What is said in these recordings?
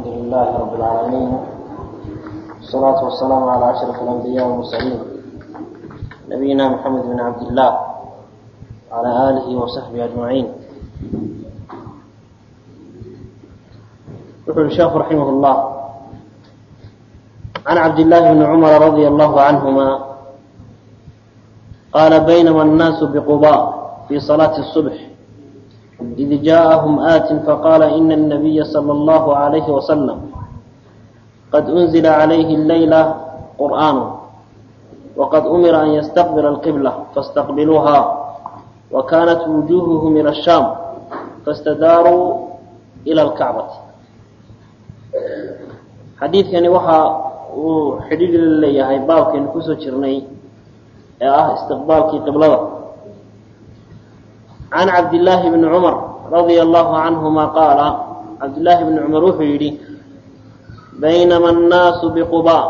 لله رب العالمين والصلاة والسلام على أشرف الأنبياء والمرسلين نبينا محمد بن عبد الله وعلى آله وصحبه أجمعين يقول الشيخ رحمه الله عن عبد الله بن عمر رضي الله عنهما قال بينما الناس بقضاء في صلاة الصبح إذ جاءهم آت فقال إن النبي صلى الله عليه وسلم قد أنزل عليه الليلة قرآن وقد أمر أن يستقبل القبلة فاستقبلوها وكانت وجوههم إلى الشام فاستداروا إلى الكعبة xadiidkani waxa uu xidhiidhi la leeyahay baabkaynu kusoo jirnay ee ah istiqbaalkii qiblada can cabdillaahi bni cumar radia allahu canhuma qaala cabdillaahi bni cumar wuxuu yidhi baynama annaasu biqubaa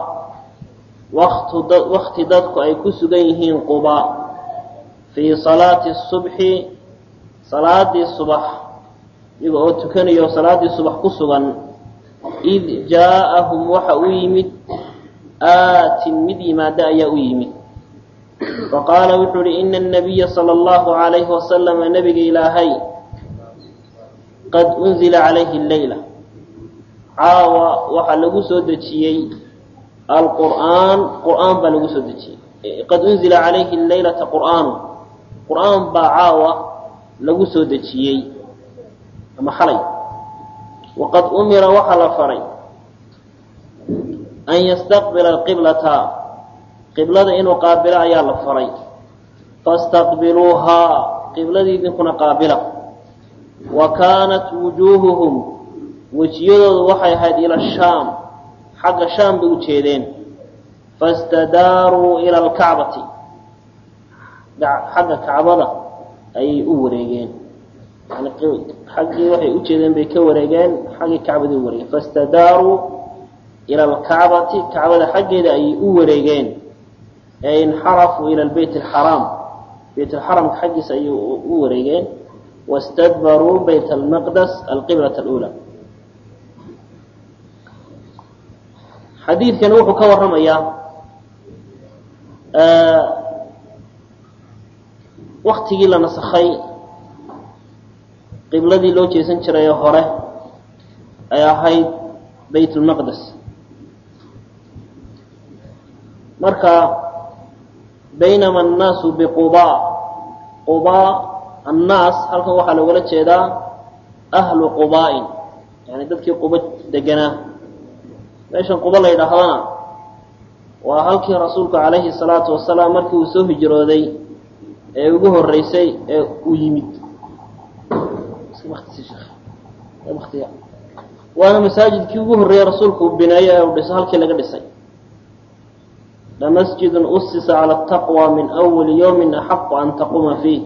wakti dadku ay ku sugan yihiin qubaa fii salaati subxi salaadii subax iyaga oo tukanayo salaaddii subax ku sugan id jaaءahum waxa u yimid aatin mid yimaada ayaa u yimid faqaala wuxuu uhi ina الnabiya salى اllahu عalayhi wasalama nabiga ilaahay qad unzila calayhi leyla caawa waxaa lagu soo dejiyey alqur'aan qur'aan baa lagu soo dejiyey qad unzila calayhi leylata qur'aanu qur'aan baa caawa lagu soo dejiyey ama xalay waqad umira waxaa la faray an yastaqbila alqiblata qiblada inuu qaabilo ayaa la faray fastaqbiluuhaa qibladii idinkuna qaabila wa kaanat wujuuhuhum wejiyadoodu waxay ahayd ila shaam xagga shaam bay u jeedeen fastadaaruu ila alkacbati xagga kacbada ayay u wareegeen yani xaggii waxay u jeedeen bay ka wareegeen xaggii kacbada u wareegeen fastadaaruu ila alkacbati kacbada xaggeeda ayay u wareegeen ee inxarafuu ila lbeyt alxaraam beyt alxaramka xaggiisa ayay u wareegeen wastadbaruu bayt almaqdas alqiblat alula xadiidkani wuxuu ka waramayaa waktigii la nasakhay qibladii loo jeesan jirayoo hore ay ahayd bayt lmaqdes marka baynama annaasu biqubaa qubaa annaas halkan waxaa loogala jeedaa ahlu qubaa'in yani dadkii quba deganaa meeshan quba la yidhaahdana waa halkii rasuulku calayhi salaatu wasalaam markii uu soo hijrooday ee ugu horeysay ee uu yimid waana masaajidkii ugu horreeyey rasuulku uu bineeyo ee uu dhiso halkii laga dhisay lamasjidun usisa cala ataqwa min awali yowmin axaqu an taquma fiih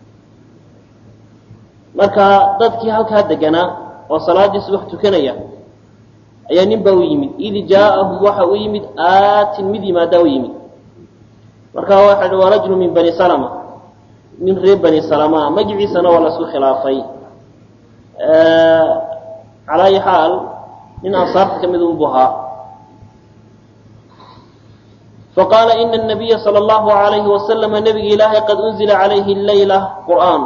marka dadkii halkaa deganaa oo salaaddii subax tukanaya ayaa nin baa u yimid id jaaahum waxa u yimid aatin mid yimaadaa u yimid marka waxa hi waa rajulu min bani salama min reer bani salama magiciisana waa lasku khilaafay calaa ayi xaal nin ansaarta ka mid unbu ahaa faqaala ina الnabiya salى اllahu عalayhi wasalama nabiga ilaahay qad unzila calayhi leyla qur'aan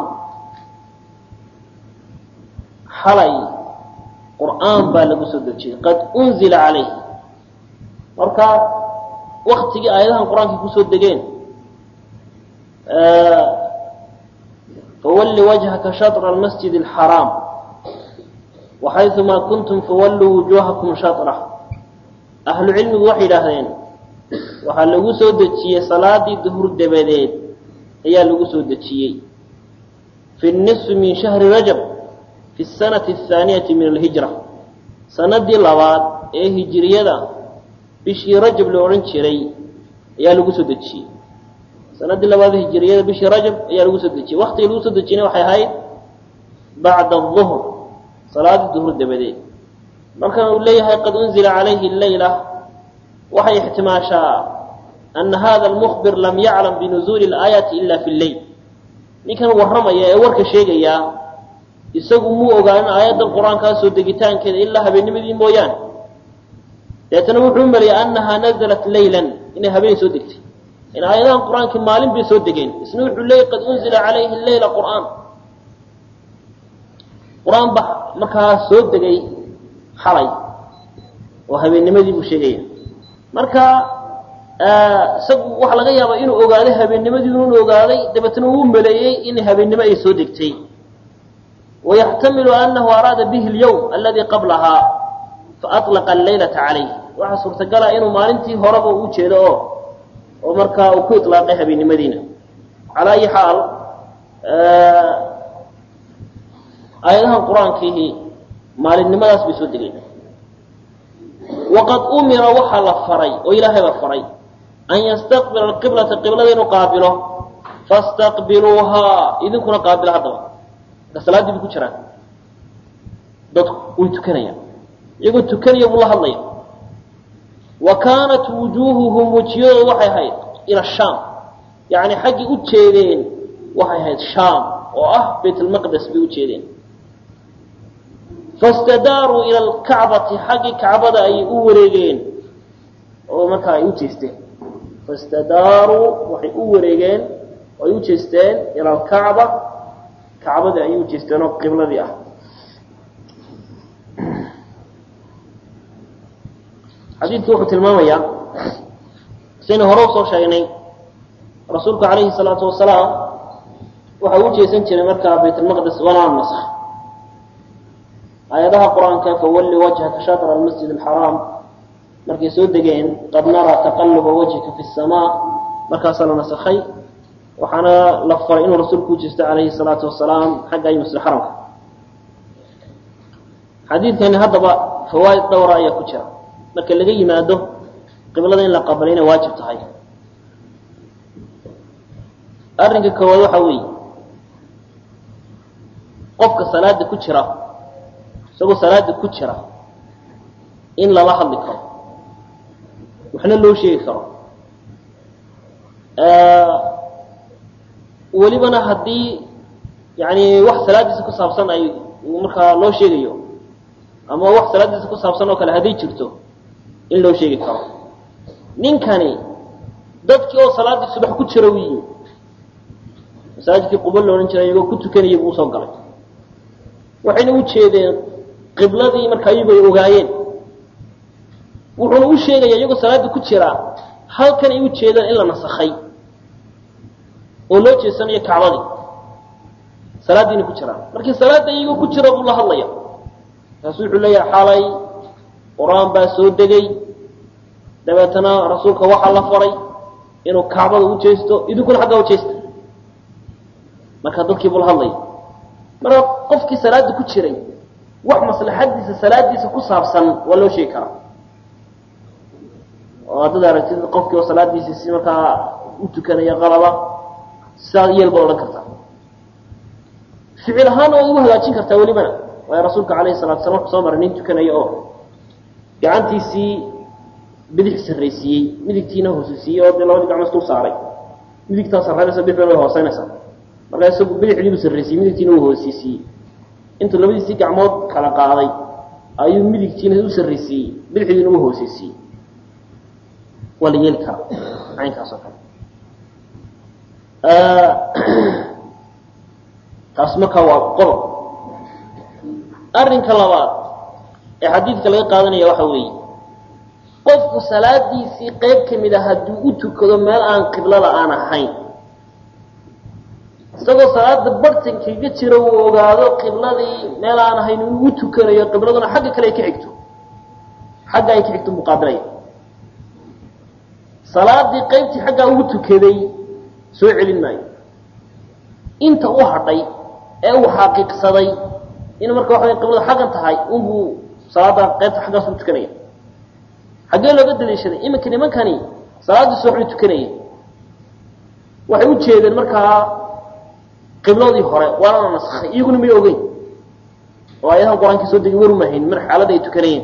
xalay qur'aan baa lagu soo dejiyey qad unzila calayh marka waktigii aayadahan qur-aanka kusoo degeen fawalli wajhaka shatra almasjid alxaraam waxayumaa kuntum fawalluu wujuuhakum shatrah ahlu cilmigu waxay yidhaahdeen waxaa lagu soo dejiyey salaadii duhur dabadeed ayaa lagu soo dejiyey fi nisfi min shahri rajab fi sanati athaaniyati min alhijra sanadii labaad ee hijiriyada bishii rajab la odhan jiray ayaa lagu soo dejiyey sanadii labaad hijiriyada bishii rajab ayaa lagu soo dejiyey waktigii lagu soo dejiyna waxay ahayd bacda aduhr salaadii duhur dabadeed markan uu leeyahay qad unzila calayhi leyla waxay ixtimaashaa ana hada almukhbir lam yaclam binuzuuli اlaayaati ila fi lleyl ninkan warramaya ee warka sheegayaa isagu muu ogaanin aayaddan qur-aankaa soo degitaankeeda ilaa habeennimadii mooyaane deetana wuxuu maleeyay annahaa nazalat laylan inay habeen soo degtay in aayadahan qur-aankii maalin bay soo degeen isna wuxuu leeyay qad unzila calayhi leyla qur'aan qur-aan ba markaa soo degay xalay oo habeennimadii buu sheegaya marka isagu waxaa laga yaabaa inuu ogaaday habeennimadii inuu ogaaday dabeetna uu maleeyey in habeennimo ay soo degtay wayaxtamilu anahu araada bihi اlyawm aladi qablahaa faalaqa alleylata calayh waxaa suurtagala inuu maalintii horeba u jeedo oo oo markaa uu ku ilaaqay habeennimadiina calaa ayi xaal aayadahan qur-aankiihi maalinimadaas bay soo degeen waqad umira waxaa la faray oo ilaahay baa faray an yastaqbila alqiblata qiblada inuu qaabilo fastaqbiluuhaa idinkuna qaabila haddaba marka salaaddii bay ku jiraan dadku way tukanayaan iyagoo tukanaya buu la hadlaya wa kaanat wujuuhuhum wejiyadooda waxay ahayd ila shaam yacni xaggii u jeedeen waxay ahayd shaam oo ah bayt almaqdes bay u jeedeen fastadaaruu ila alkacbati xaggii kacbada ayay u wareegeen oo markaa ay u jeesteen fastadaaruu waxay u wareegeen oo ay u jeesteen ila alkacba kacbadii ayay u jeesteen oo qibladii ah xadiidku wuxuu tilmaamayaa saynu hore usoo sheegnay rasuulku calayhi salaatu wasalaam waxa uu jeesan jiray markaa bayt almaqdes walaa nask aayadaha qur-aanka fawalli wajhaka shatra almasjid alxaraam markay soo degeen qad naraa taqaluba wajhika fi samaa markaasaa la nasakhay waxaana la faray inuu rasuulku u jeesto calayhi salaatu wasalaam xagga ay masjid xaramka xadiidkani haddaba fawaaid dhowra ayaa ku jira marka laga yimaado qiblada in la qabalo inay waajib tahay arrinka koowaad waxa weeye qofka salaada ku jira isagoo salaada ku jira in lala hadli karo waxna loo sheegi karo welibana haddii yani wax salaadiisa ku saabsan ay markaa loo sheegayo ama wax salaadiisa ku saabsan oo kale hadday jirto in loo sheegi karo ninkani dadkii oo salaaddii subax ku jira u yimi masaajidkii quba la odhan jiray iyagoo ku tukanaya buu usoo galay waxayna u jeedeen qibladii markaa iyagu ay ogaayeen wuxuuna u sheegaya iyagoo salaaddii ku jira halkan ay u jeedaan in la nasakhay oo loo jeesanayo kacbadii salaaddiina ku jiraan markii salaadda iyagoo ku jira buu la hadlaya markaasu wuxuu leeyahay xalay qur-aan baa soo degay dabeetana rasuulka waxaa la faray inuu kacbada u jeesto idinkuna xaggaa u jeesta marka dadkii buu la hadlaya marka qofkii salaada ku jiray wax maslaxadiisa salaadiisa ku saabsan waa loo sheegi karaa oo haddaad aragtid qofkii oo salaadiisii si markaa u tukanaya qalaba sidaa yeel baad odhan kartaa ficil ahaana waad ugu hagaajin kartaa welibana waayo rasuulka calayhi salatu slam wuxuu soo maray nin tukanaya oo gacantiisii bidix sarraysiiyey midigtiina hoosisiiyey oo dee labadii gacmood dul saaray midigtaa sarraynaysa bidixdana way hooseynaysaa markaa isagu bidixdiibuu sarraysiiyey midigtiina uu hoosisiiyey intuu labadiisii gacmood kala qaaday ayuu midigtiina u sarraysiiyey bidixdiina u hoosisiiyey waa la yeeli karaa caynkaas oo kale taas markaa waa qodob arrinka labaad ee xadiidka laga qaadanaya waxa weeye qofku salaadiisii qayb ka mid a hadduu u tukado meel aan qiblada aan ahayn isagoo salaada bartankaga jira uu ogaado qibladii meel aan ahayn inuu u tukanayo qibladuna xagga kale ay ka xigto xagga ay ka xigto muqaabilaya salaadii qaybtii xaggaa ugu tukaday soo celin maayo inta u hadhay ee uu xaqiiqsaday inuu marka waxa qiblada xaggan tahay unbuu salaada qaybta xaggaas u tukanaya xaggee looga daliishaday iminka nimankani salaaddii subax bay tukanayeen waxay u jeedeen markaa qibladii hore waana la naskhay iyaguna may ogeyn oo ayadahan qur-aankii soo degay warumahayn mar xaaladda ay tukanayeen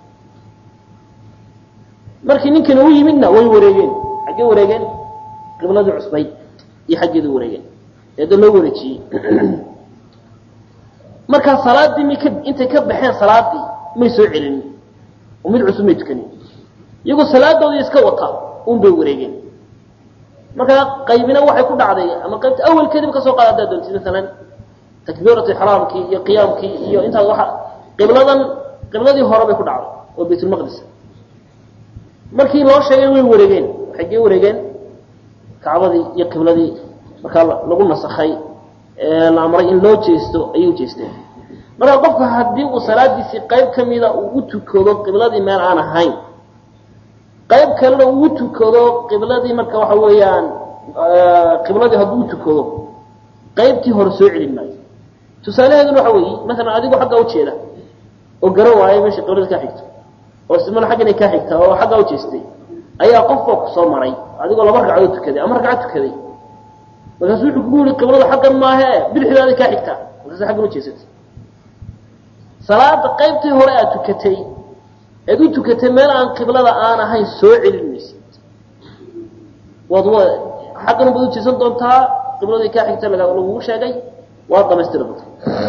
markii ninkani u yimidna way wareegeen xaggee wareegeen qibladii cusbayd iyo xaggeeda wareegeen eeda loo wareejiyey markaa salaadii mi ka intay ka baxeen salaadii may soo celinin oo mid cusub may tukanin iyagoo salaadoodii iska wata un bay wareegeen markaa qaybina waxay ku dhacday ama qaybta awalkeediba kasoo qaada haddaad doontid maalan takbiiratu ixraamkii iyo qiyaamkii iyo intaas waa qibladan qibladii hore bay ku dhacday oo baytulmaqdis markii loo sheegay way wareegeen waxay gee wareegeen kacbadii iyo qibladii markaa lagu nasakhay la amray in loo jeesto ayay u jeesteen marka qofka haddii uu salaadiisii qayb ka mida uu u tukado qibladii meel aan ahayn qayb kalena uu u tukado qibladii marka waxa weeyaan qibladii hadduu u tukado qaybtii hore soo celin maayo tusaalaheeduna waxa weeye maalan adigu xaggaa ujeeda oo garan waayo meesha qiblada kaa xigto oo ismana xagganay kaa xigta oo xaggaa u jeestay ayaa qofba ku soo maray adigoo laba ragcadood tukaday ama ragcad tukaday markaasu wuxuu kugu yihi qiblada xaggan maahe bidixdaada kaa xigtaa markaasa xaggan ujeesatay salaada qaybtii hore aad tukatay eed u tukatay meel aan qiblada aan ahayn soo celin maysid waad w xaggan baad ujeesan doontaa qibladii kaa xigta lagugu sheegay waad dhamaystiri doontaa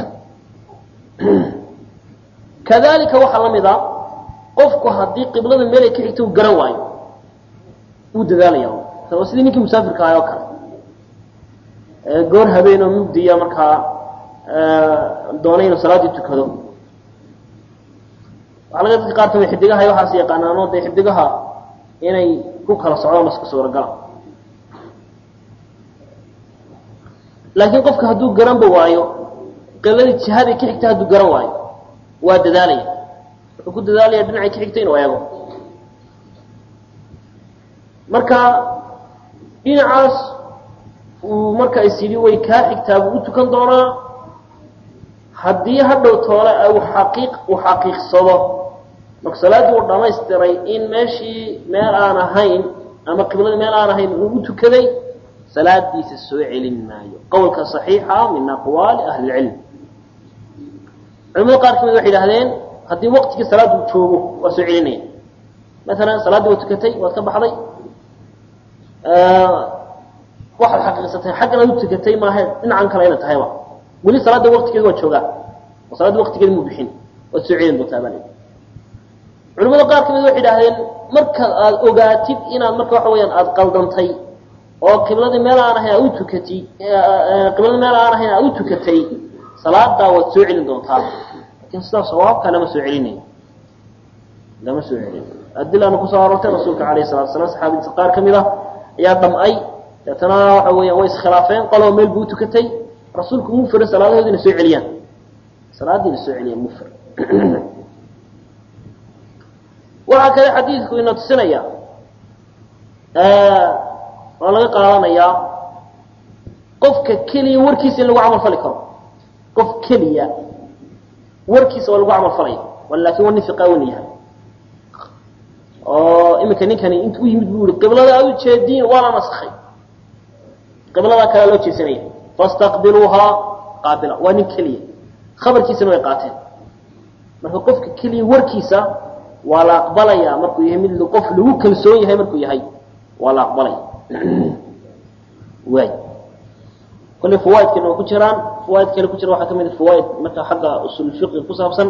kadalika waxaa la mid a qofku haddii qiblada meelay ka xigta uu garan waayo wuu dadaalaya waa sidii ninkii musaafirka ahay oo kale goor habeen oo mugdiya markaa doonay inuu salaaddii tukado waxaa laga dadka qaar kamid xidigaha iyo waxaas yaqaanaano dee xidigaha inay ku kala socdaan iska suuragala laakiin qofka hadduu garanba waayo qibladii jihaday ka xigta hadduu garan waayo waa dadaalaya wuxuu ku dadaalaya dhinacay ka xigta inuu eego marka dhinacaas uu marka is yidhi way kaa xigtaa buu u tukan doonaa haddii hadhow toole uu xaqiiq uu xaqiiqsado marka salaaddii uu dhamaystiray in meeshii meel aan ahayn ama qibladii meel aan ahayn uu u tukaday salaadiisa soo celin maayo qowlka صaxiixa min aqwaali ahli اlcilm culamada qaar kamid waxay idhahdeen haddii waqtigii salaaddu joogo waa soo celinaya maalan salaaddii waa tukatay waad ka baxday waxaad xaqiiqsatay xaggan aad u tukatay maahe dhinacan kale ina tahayba weli salaadda waqtigeeda waa joogaa oo salaadda waqtigeeda muu bixin waad soo celin doontaa baa leedahay culamada qaar kamid waxay idhahdeen marka aad ogaatid inaad marka waxa weyaan aada qaldantay oo qibladii meel aan ahayn aad u tukatay qibladii meel aan ahayn aad u tukatay salaadaa waad soo celin doontaa lakin sidaa sawaabka lama soo celinayo lama soo celin adilaana kusoo aroortay rasuulka alayh salatu salam saxaabadiisa qaar ka mid ah ayaa dhamcay deetana waxa weeyaan way iskhilaafeen qoloo meel buu utukatay rasuulku muu fira salaadahoodina soo celiyaan salaadiina soo celiyaan muu fir waxaa kale xadiidku ina tusinaya waa laga qaadanayaa qofka keliya warkiisa in lagu camal fali karo qof keliya warkiisa waa lagu camal falaya lakin waa nin fiqaawan yahay oo iminka ninkani intu u yimid bu i qiblada aad u jeediin waa la naskay qibladaa kalea loo jeesanaya fastaqbiluuhaa qaabila waa nin keliya khabarkiisana way qaateen marka qofka keliya warkiisa waa la aqbalaya markuu yahay mid qof lagu kalsoon yahay markuu yahay waa la aqbalaya waay kolley fawaaidkana waa ku jiraan fawaaid kale ku jira waxaa kamid a fawaaid marka xagga usul fiqi ku saabsan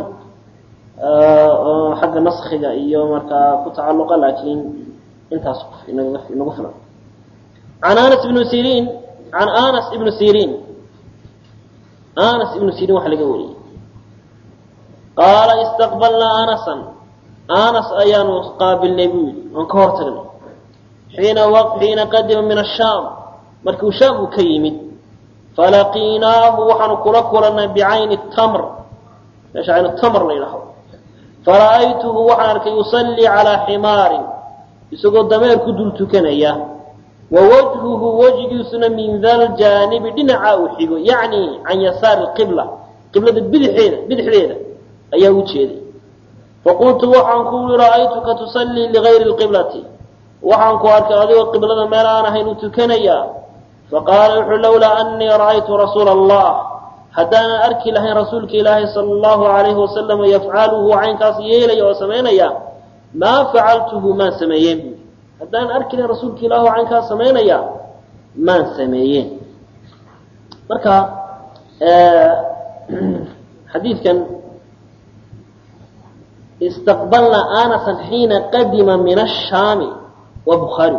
xagga naskiga iyo markaa ku tacaluqa laakiin intaas inaga inagu filan an anas ibnu sirin an anas ibnu sirin anas ibnu sirin waxaa laga wariyey qaala istaqbalnaa anasan anas ayaanu qaabilnay buu yidhi oon ka hor tagnay xiina xiina qadima min ashaam markuu shaam uu ka yimid falaqiinaahu waxaanu kula kulannay bicayni tamr meesha caynu tamr la yidhaaho fara'aytuhu waxaan arkay yusallii calaa ximaarin isagoo dameer ku dul tukanaya wa wajhuhu wejigiisuna min daljaanibi dhinaca uu xigo yacni can yasaari qibla qiblada bidixeeda bidixdeeda ayaa u jeeday faqultu waxaan ku ui ra'aytuka tusallii ligayri lqiblati waxaan ku arkay adigoo qiblada meel aan ahayn u tukanaya faqaala wuxuu lawlaa anii ra'aytu rasuula allah haddaanan arki lahayn rasuulka ilaahi sala allahu alayhi wasalam yafcaluhu caynkaas yeelaya oo samaynaya maa facaltuhu maan sameeyeen buui haddaanan arki lahayn rasuulka ilaahi oo caynkaas samaynaya maan sameeyeen marka xadiidkan istaqbalna anasan xiina qadima min ashaami waa bukhaari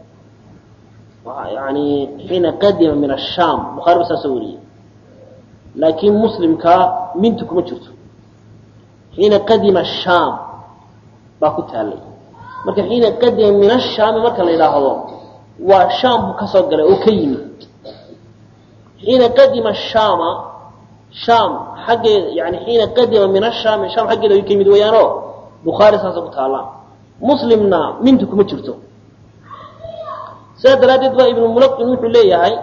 yani xiina qadima min ashaam bukhari ba saasoo wariyey laakiin muslimkaa mintu kuma jirto xiina qadima ashaam baa ku taalay marka xiina qadima min ashaami marka la yidhaahdo waa shaam buu ka soo galay oo ka yimid xiina qadima shaama shaam xaggeeda yani xiina qadima min ashaami shaam xaggeeda way ka yimid weeyaanoo bukhaari saasa ku taallaa muslimna mintu kuma jirto sidaa daraaddeed baa ibnu mulaqin wuxuu leeyahay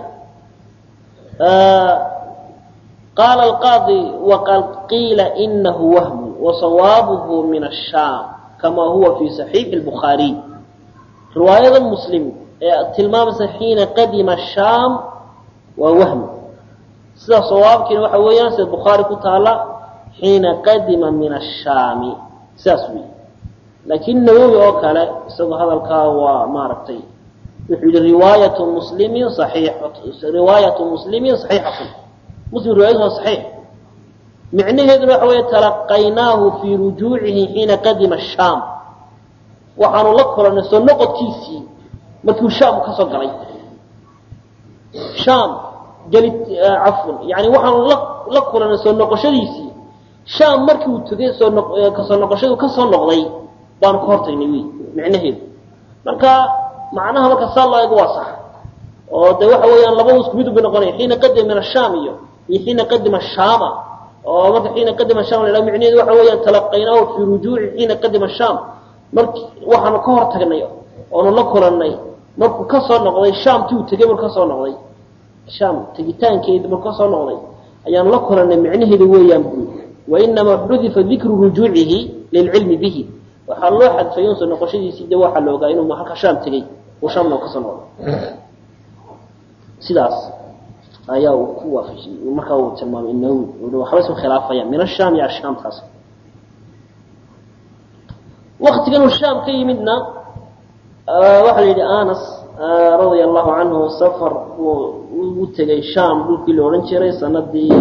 qaala alqaadi waqad qiila inahu wahmu wasawaabuhu min ashaam kama huwa fi saxiixi lbukhaariy riwaayada muslim ee tilmaamaysa xiina qadima shaam waa wahmi sida sawaabkiina waxa weeyaan sida bukhaari ku taala xiina qadima min ashaami sidaas wey laakiin nawowi oo kale isagoo hadalkaa waa maaragtay wuxuu yihi riwaayatu muslimin saxiix riwaayatu muslimin saxiixatun muslim riwaayadu waa saxiix micnaheeduna waxa weeye talaqaynaahu fii rujuucihi xiina qadima shaam waxaanu la kulannay soo noqodkiisii markuu shaam ka soo galay shaam geli cafwan yani waxaanu la la kulannay soo noqoshadiisii shaam markii uu tegay soo noq kasoo noqoshadu ka soo noqday baanu ka hortagnay wy micnaheedu marka macnaha marka saa loo eego waa sax oo de waxa weeyaan labadu isku mid bay noqonaya xiina qadima min ashaam iyo iyo xiina qadima shaama oo marka xiina qadima sham la micnaheedu waxa weeyaan talaqaynaahu fii rujuuci xiina qadima shaam marki waxaanu ka hor tagnay oonu la kulannay markuu ka soo noqday shaamtii uu tegey markuu ka soo noqday shaam tegitaankeedi markuu ka soo noqday ayaanu la kulannay micnaheedu weeyaan buu wainamaa xudifa dikru rujuucihi lilcilmi bihi waxaa loo xadfay un soo noqoshadiisii de waxaa la ogaa inuu halka shaam tegey uu shaamna ka soo noqday sidaas ayaa uu ku waafajiyey markaa uu tilmaamay nawi waxba isku khilaafayaan min ashaam iyo ashaamtaas waktigan uu shaam ka yimidna waxaa la yidhi anas radia allahu canhu safar uu u tegay shaam dhulkii la odhan jiray sanadii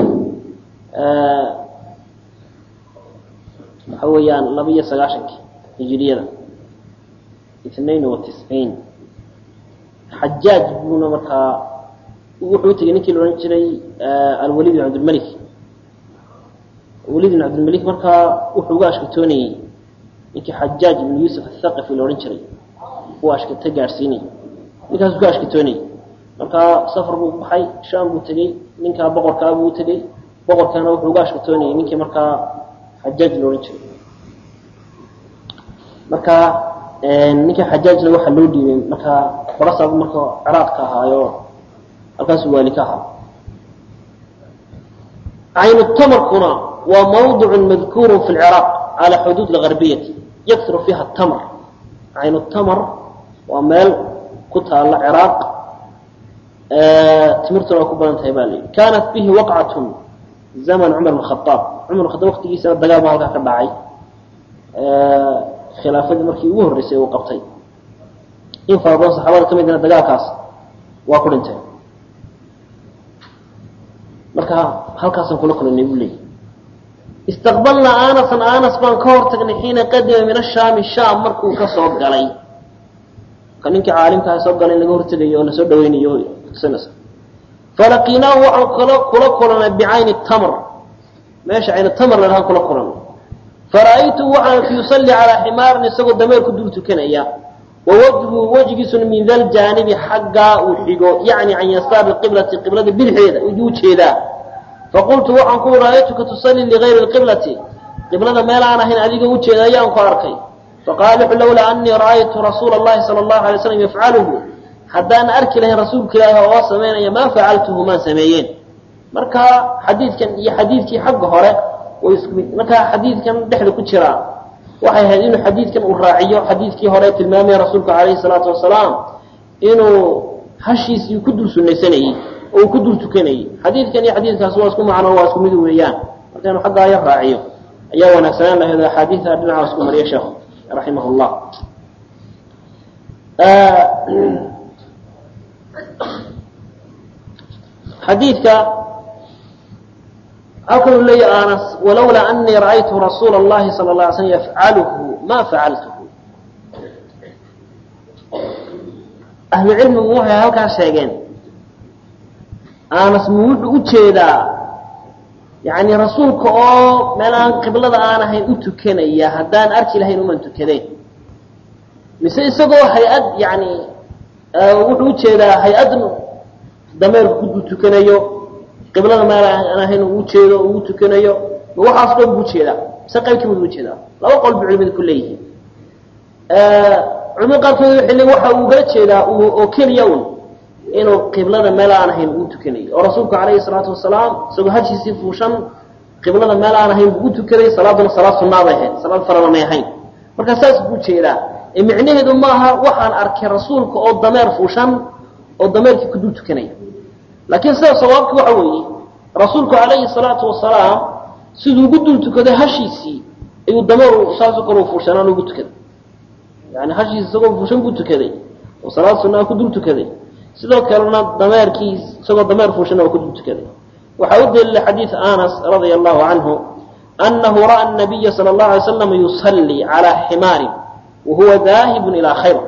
waxa weeyaan laba iyo sagaaشhankii hijiriyada itnain wa tisciin xajaaj buuna markaa wuxuu tegey ninkii la odhan jiray alwalid bin cabdilmalik walid bin cabdilmalik markaa wuxuu uga ashkatoonayey ninkii xajaaj ibn yuusuf athaqafi la odhan jiray uu ashkata gaadhsiinay ninkaas ka ashkatoonayey markaa safar buu baxay shaam buu tegey ninkaa boqorkaa buu tegey boqorkaana wuxuu uga ashkatoonayey ninkii markaa xajaaj la odhan jiray marka ninkii xajaajna waxaa loo dhiibay markaa barasabu marka ciraaq ka ahaayo halkaasuu waali ka ahaa caynu tamarkuna waa mawdic madkuur fi lciraaq cala xuduud lgarbiyati yakuru fiiha tamr caynu tamar waa meel ku taala ciraaq timirtuna waa ku badan tahay ba layihi kaanat bihi waqcatun zaman cumar bn khaaab cumar khaaab waqtigiisana dagaal baa halkaa ka dhacay khilaafadii markii ugu horreysay uu qabtay in fara badan saxaabada ka midna dagaalkaas waa ku dhinteen marka halkaasaan kula kulanay buu leeyay istaqbalnaa anasan anas baan ka hor tagnay xiina qadima min ashaami shaam markuu ka soo galay ka ninkii caalimkaha soo galay in laga hortegayo oo lasoo dhaweynayo tusinaysa falaqiinaahu waxaan kala kula kulanay bicayni tamr meesha cayni tamr la dhahan kula kulanay fara'aytu waxaan yusalli calaa ximaarin isagoo dameer ku dul tukanaya wa wajhu wejigiisuna min da ljaanibi xaggaa uu xigo yacni can yasaari qiblati qiblada bidixeeda u jeedaa faqultu waxaan ku ra'aytuka tusallii ligayri lqiblati qiblada meel aan ahayn adigoo ujeeda ayaan ku arkay faqaala wuxu lowlaa anii ra'aytu rasuula allahi sala allahu alay slam yafcaluhu haddaan arki lahayn rasuulka ilaahi oo samaynaya maa facaltuhu maan sameeyeen marka xadiidkan iyo xadiidkii xagga hore way isku mid markaa xadiidkan dhexda ku jiraa waxay ahayd inuu xadiidkan uu raaciyo xadiidkii hore tilmaamaya rasuulku calayhi salaatu wasalaam inuu hashiisii ku dul sunaysanayey oo uu ku dul tukanayey xadiidkan iyo xadiidkaas waa isku macno waa isku mid weeyaan marka inuu xaggaa ya raaciyo ayaa wanaagsanaan lahayd axaadiida dhinaca isku mariya sheekhu raximah llah xadiidka halkan uu leeyahy anas walowlaa anii ra'aytu rasuula اllahi salى اla alay slm yafcaluhu ma facaltuhu ahlu cilmigu waxay halkaa sheegeen anas mu wuxuu u jeedaa yani rasuulka oo meel aan qiblada aan ahayn u tukanaya haddaan arki lahayn uman tukadeen mise isagoo hay-ad yani wuxuu ujeedaa hay-ad dameerku kuduu tukanayo qiblada meel aan ahayn uu ujeedo uu u tukanayo ma waxaas dhan buu ujeedaa mise qaybkii buu ujeedaa laba qol bu culimadu ku leeyihiin culimada qaarkood waxay leeyiin waxa uu ugala jeedaa oo keliya un inuu qiblada meel aan ahayn uu tukanayo oo rasuulku calayhi salaatu wasalaam isagoo hashiisii fuushan qiblada meel aan ahayn buu u tukanay salaaduna salaad sunnaaday ahayd salaad farada may ahayn marka saas buu jeedaa ee micnaheedu maaha waxaan arkay rasuulka oo dameer fuushan oo dameerkii kudul tukanaya laakiin sida sawaabki waxa weeye rasuulku calayhi salaatu wasalaam siduu ugu dul tukaday hashiisii ayuu dameeru saasoo kale u fuushanaan ugu tukaday yani hashiisi isagoo fuushan buu tukaday oo salaad sunnaa ku dul tukaday sidoo kalena dameerkii isagoo dameer fuushana waa ku dul tukaday waxaa u daliilay xadiid anas radia allahu canhu anahu ra'a nabiya sala allahu alay slam yusallii calaa ximaarin wahuwa daahibun ilaa khaybar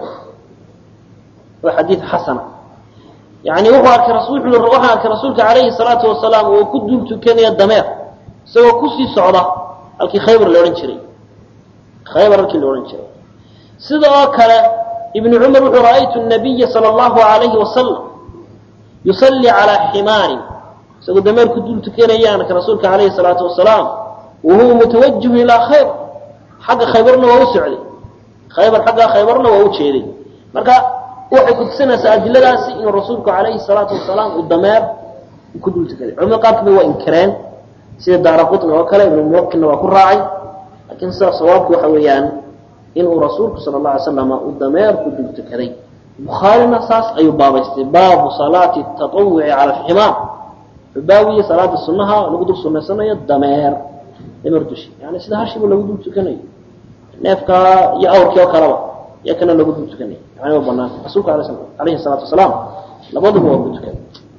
waa xadiid xasana yani wuxuu arkay waxaa arkay rasuulka calayhi salaatu wasalaam oo ku dul tukanaya dameer isagoo kusii socda halkii khaybar la odhan jiray khaybar halkii la odhan jiray sida oo kale ibnu cumar wuxuu ra'aytu nabiya sala allahu alayhi wasalam yusallii calaa ximaarin isagoo dameer ku dul tukanaya arkay rasuulka calayhi salaatu wasalaam wahuwa mutawajihun ilaa khaybar xagga khaybarna waa u socday khaybar xagga khaybarna waa u jeeday marka waxay kutusinaysaa adiladaasi inuu rasuulku calayhi salaatu wasalaam uu dameer ku dul tukaday culamada qaarkood waa inkireen sida daara qutni oo kale ibnu muwakilna waa ku raacay laakiin sidaa sawaabku waxa weeyaan inuu rasuulku sala alla alay slam uu dameer ku dul tukaday bukhaarina saas ayuu baabaystay baabu salaati tatawuci cala alximaar wuxuu baawiyey salaada sunnaha lagu dul sunaysanayo dameer dameer dushi yani sida hashiba lagu dul tukanayo neefka iyo awrkii oo kaleba iyo kana lagu dul tukanayo yani waa banaan rasuulku ala alayhi salaatu wasalaam labaduba waa ku tukaday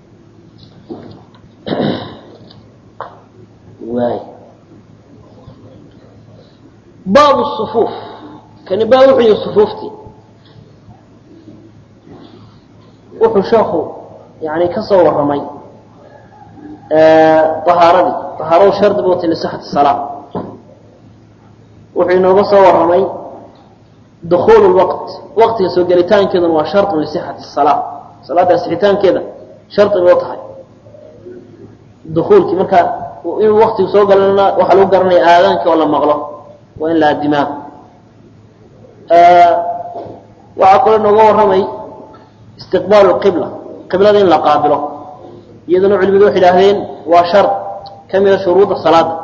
waay baabu sufuuf kani baa wuxuu yihi sufuuftii wuxuu sheekhu yani ka soo warramay ahaaradii ahaaradu shardi bu ta lisixati salaa wuxuu inooga soo warramay dukuul lwaqt waqtiga soo gelitaankeeduna waa sharun lisixati salaa salaada asixitaankeeda shardi bay u tahay dukuulkii marka inuu waktigu soo galana waxaa lagu garanaya aadaanka oo la maqlo waa in la adimaa waxaa kaloo inooga warramay istiqbaalu qibla qiblada in la qaabilo iyaduna culimadu waxay idhaahdeen waa shard ka mida shuruudda salaada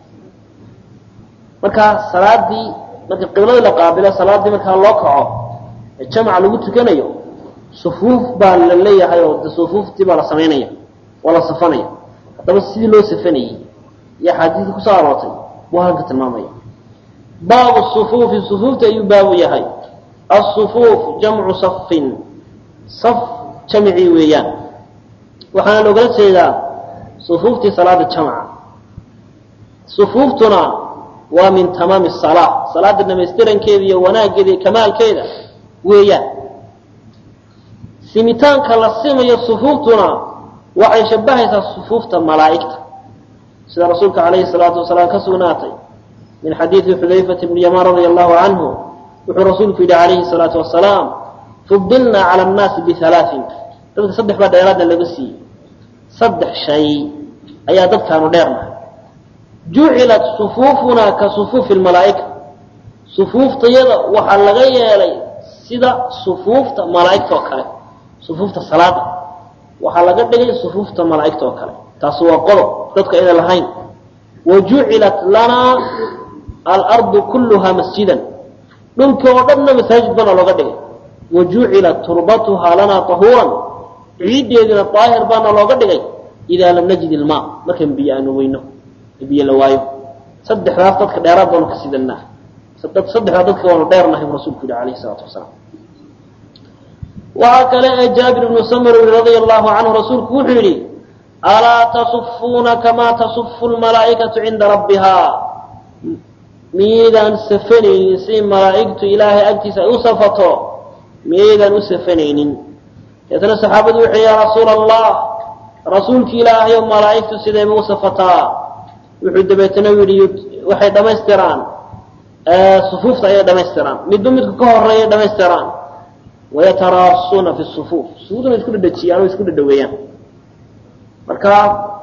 marka salaadii marka qibladii la qaabilo salaaddii markaa loo kaco ee jamaca lagu tukanayo sufuuf baa la leeyahay oo de sufuuftii baa la samaynaya waa la safanaya haddaba sidii loo safanayey iyo axaadiisii kusoo aroortay buu halka tilmaamaya baabu sufuufi sufuufta ayuu baabu yahay asufuuf jamcu safin saf jamicii weeyaan waxaana loogala jeedaa sufuuftii salaada jamca sufuuftuna waa min tamaami salaa salaada dhamaystirankeeda iyo wanaaggeeda iyo kamaalkeeda weeyaan simitaanka la simayo sufuuftuna waxay shabahaysaa sufuufta malaa'igta sida rasuulka calayhi salaatu wasalaam ka sugnaatay min xadiidi xudayfata bni yamaan radia allahu canhu wuxuu rasuulku yidhi calayhi salaatu wasalaam fudilnaa cala annaasi bihalaain dadka saddex baa dheeraadna laga siiyey saddex shay ayaa dadkaanu dheernahay jucilat sufuufunaa ka sufuufi lmalaa'ika sufuuftayada waxaa laga yeelay sida sufuufta malaa'igta oo kale sufuufta salaada waxaa laga dhigay sufuufta malaa'igta oo kale taasi waa qodob dadku ayna lahayn wa jucilat lanaa alardu kulluhaa masjidan dhulkii oo dhanna masaajid bana looga dhigay wa jucilat turbatuhaa lanaa tahuuran ciiddeedina daahir baana looga dhigay idaa lam najid ilmaa markaan biyo aanu weyno biyo la waayo saddexdaas dadka dheeraad baanu ka sidanaa saddexdaa dadka waanu dheernahay buu rasulku yihi alayhi salaatu wasalaam waxaa kale ee jaabir ibnu samr yii radia allahu canhu rasuulku wuxuu yidhi alaa tasufuuna kamaa tasufu lmalaa'ikatu cinda rabbihaa miyaydaan safanaynin si malaa'igtu ilaahay agtiisa ay u safato miyaydaan u safanaynin deetna saxaabadu wuxuu ya rasuula allah rasuulki ilaahay oo malaa'igtu sidayba u safataa wuxuu dabeetana yidhi waxay dhammaystiraan sufuufta ayay dhammaystiraan midba midku ka horeeyay dhammaystiraan wayataraasuuna fi sufuuf sufuuftuna isku dhadhajiyaan oo isku dhadhaweeyaan marka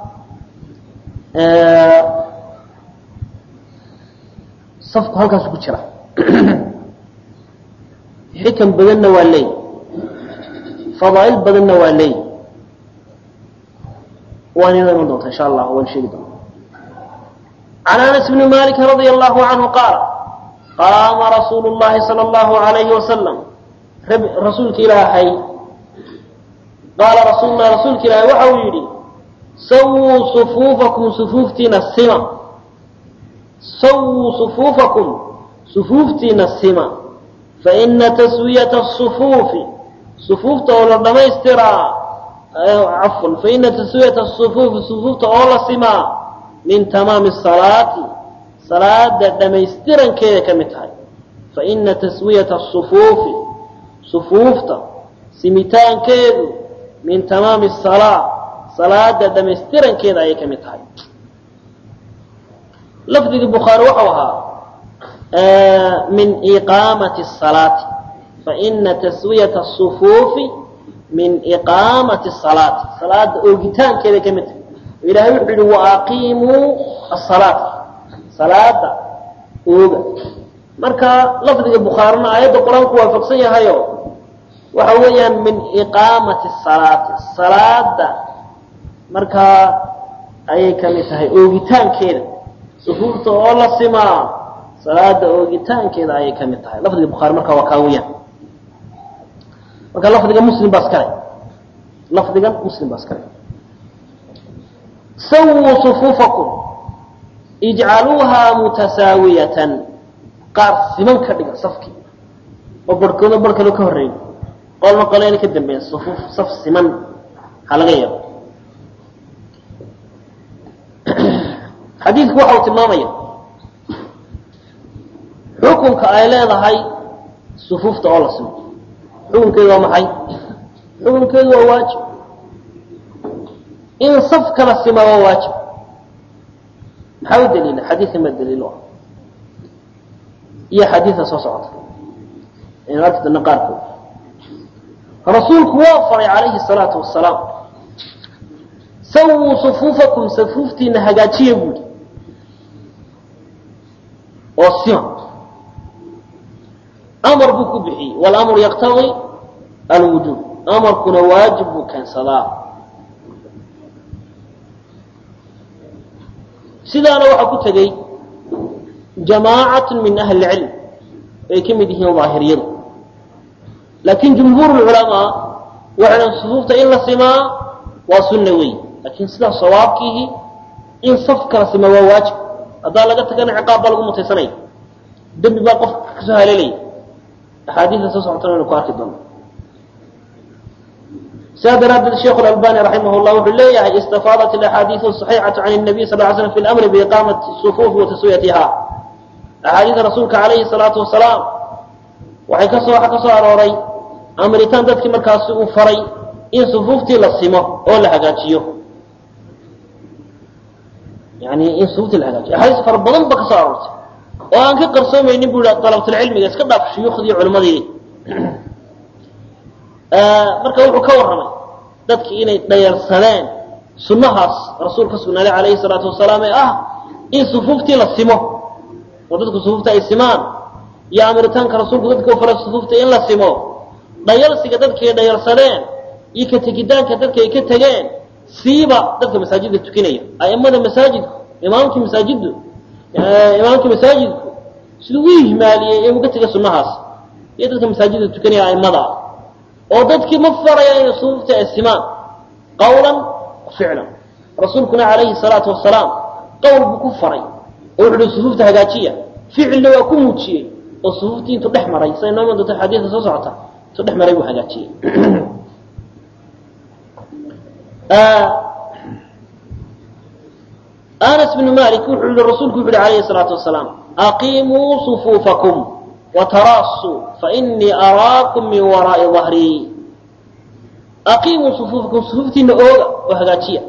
safku halkaasu ku jira xikan badanna waa leey fadaa'il badanna waa leey waan inoo iman doonta insha allah waan sheegi doona can anas bni maliki radia allahu canhu qaala qaama rasuulu llahi sala allahu alayhi wasalam rasuulka ilaahay qaala rasuulu lahi rasuulka ilaahay waxa uu yidhi sawuu sufuufakum sufuuftiina sima sawuu sufuufakum sufuuftiina sima faina taswiyata asufuufi sufuufta oo la dhamaystiraa cafwan faina taswiyata asufuufi sufuufta oo la simaa min tamaami salaati salaada dhamaystirankeeda ka mid tahay faina taswiyata asufuufi sufuufta simitaankeedu min tamaami salaa salaada dhamaystirankeeda ayay ka mid tahay lafdigii bukhaari waxau ahaa min iqaamati salaati faina taswiyata asufuufi min iqaamati salaati salaada oogitaankeeday ka mid tahay ilahay wuxuu yihi waaqiimuu asalaata salaada ooga marka lafdiga bukhaarina aayadda qur-aanku waafaqsan yahayo waxa weeyaan min iqaamati salaati salaada markaa ayay ka mid tahay oogitaankeeda sufuufta oo la simaa salaada oogitaankeeda ayay ka mid tahay lafdiga bukhaari markaa waa kaa weyaan marka lafdiga muslim baa iskale lafdigan muslim baa iskale sawuu sufuufakum ijcaluuhaa mutasaawiyatan qaar siman ka dhiga safkii oo barhkooda bar kale ka horreeyo qolna qoleena ka dambeeya sufuuf saf siman ha laga yeelo xadiidku waxa uu tilmaamaya xukunka ay leedahay sufuufta oo la simo xukunkeedu waa maxay xukunkeedu waa waajib in safka la sima waa waajib maxaa u daliila xadiidkan baa daliil u ah iyo xadiidka soo socota aynu arki doona qaarkood rasuulku waa faray calayhi salaatu wasalaam sawuu sufuufakum safuuftiina hagaajiya buuhi oo sima amar buu ku bixiyey walamru yaqtadii alwujuub amarkuna waajib buu keensadaa sidaana waxaa ku tegey jamaacatu min ahli cilm ay ka mid yihiin daahiriyadu laakiin jumhuur culamaa waxay dhan sufuufta in la simaa waa sunna wey laakiin sidaa sawaabkiihi in safka la sima waa waajib haddaa laga tagana ciqaab baa lagu mutaysanaya dembi baa qofka kasoo haleelaya axaadiista soo socotana waynu ku arki doona sidaa daraaddeed sheikhu albani raximah llah wuxuu leeyahay istafaadat alaxaadiiu صaxiixatu can nabiy sal ly slam fi lamri biiqaamati sufuufi wa taswiyatiha axaadiida rasuulka calayhi salaatu wasalaam waxay kasoo waxa ka soo arooray amritaan dadkii markaasi uu faray in sufuuftii la simo oo la hagaajiyo yani in sufuuftii la hagaajiyo axaadiis fara badan ba ka soo aroortay oo aan ka qarsoomaynin bu i dalabtulcilmiga iska dhaaf shuyuukhdii culimadii marka wuxuu ka warramay dadkii inay dhayarsadeen sunnahaas rasuul ka sugnaaday calayhi salaatu wasalaam ee ah in sufuuftii la simo oo dadku sufuufta ay simaan iyo amiritaanka rasuulku dadka u faray sufuufta in la simo dhayalsiga dadkay dhayalsadeen iyo ka tegidaanka dadka ay ka tegeen siiba dadka masaajidda tukinaya a'immada masaajidku imaamkii masaajiddu imaamkii masaajidku siduu u ihmaaliyey ee uga tegay sunnahaas iyo dadka masaajidda tukanaya a'immada oo dadkii ma faraya inay sufuufta ay simaan qawlan wa ficlan rasuulkuna calayhi salaatu wasalaam qowl buu ku faray oo wuxu uhi sufuufta hagaajiya ficilna waa ku muujiyey oo sufuuftii intuu dhex maray say noo iman doonta xadiidka soo socota intuu dhex maray buu hagaajiyey anas bnu malik wuxuu yihi rasuulku wuxu yihi alayhi salaatu wasalaam aqiimuu sufuufakum wataraasuu fainii araakum min waraa'i dahrii aqiimuu sufuufakum sufuuftiina ooga oo hagaajiya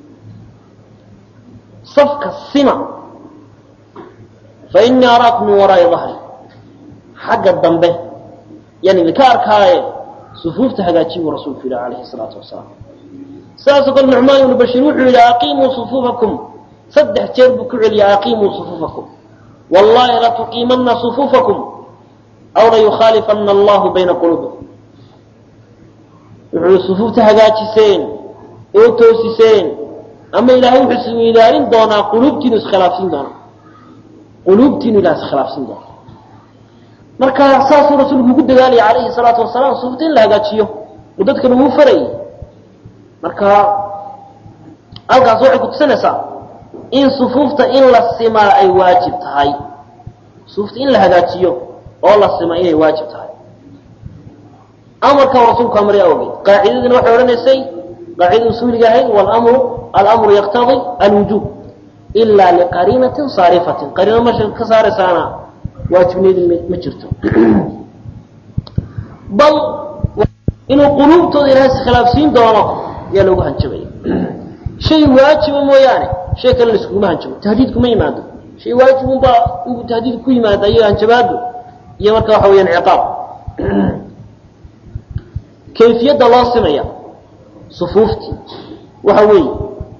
safka sima fainii araakum min waraa'i dahri xagga dambe yaan idinka arkaaye sufuufta hagaajiy buu rasuulku yidhi alayhi salaatu wasalaam sidaasoo kale nucmaan ibnu bashiir wuxuu yidhi aqiimuu sufuufakum saddex jeer buu ku celiyay aqiimuu sufuufakum wallahi latuqiimanna sufuufakum aw layukhaalifana allahu bayna quluubikum wuxuu sufuufta hagaajiseen oo toosiseen ama ilaahay wuxuu isweydaarin doonaa quluubtiinu iskhilaafsiin doonaa quluubtiinu ilaha iskhilaafsiin doonaa marka saasuu rasuulku ugu dadaalaya calayhi salaatu wasalaam sufuufta in la hagaajiyo oo dadkan uu farayay marka halkaas waxay kutusinaysaa in sufuufta in la simaa ay waajib tahay sufuufta in la hagaajiyo oo la simaa inay waajib tahay amarkan rasuulku amray awgeed qaacidadina waxay odhanaysay qaacidada usuuliga ahayd walamru alamru yaqtadi alwujuub ila liqariinatin saarifatin qariino masha ka saaraysaana waajibneedu ma jirto bal inuu quluubtooda ilahay iskhilaafsiin doono ayaa loogu hanjabaya shay waajiba mooyaane shay kale laskuguma hanjabo tahdiid kuma yimaado shay waajibunbaa uu tahdiid ku yimaada iyo hanjabaadu iyo marka waxa weyaan ciqaab kayfiyadda loo simaya sufuuftii waxa weeye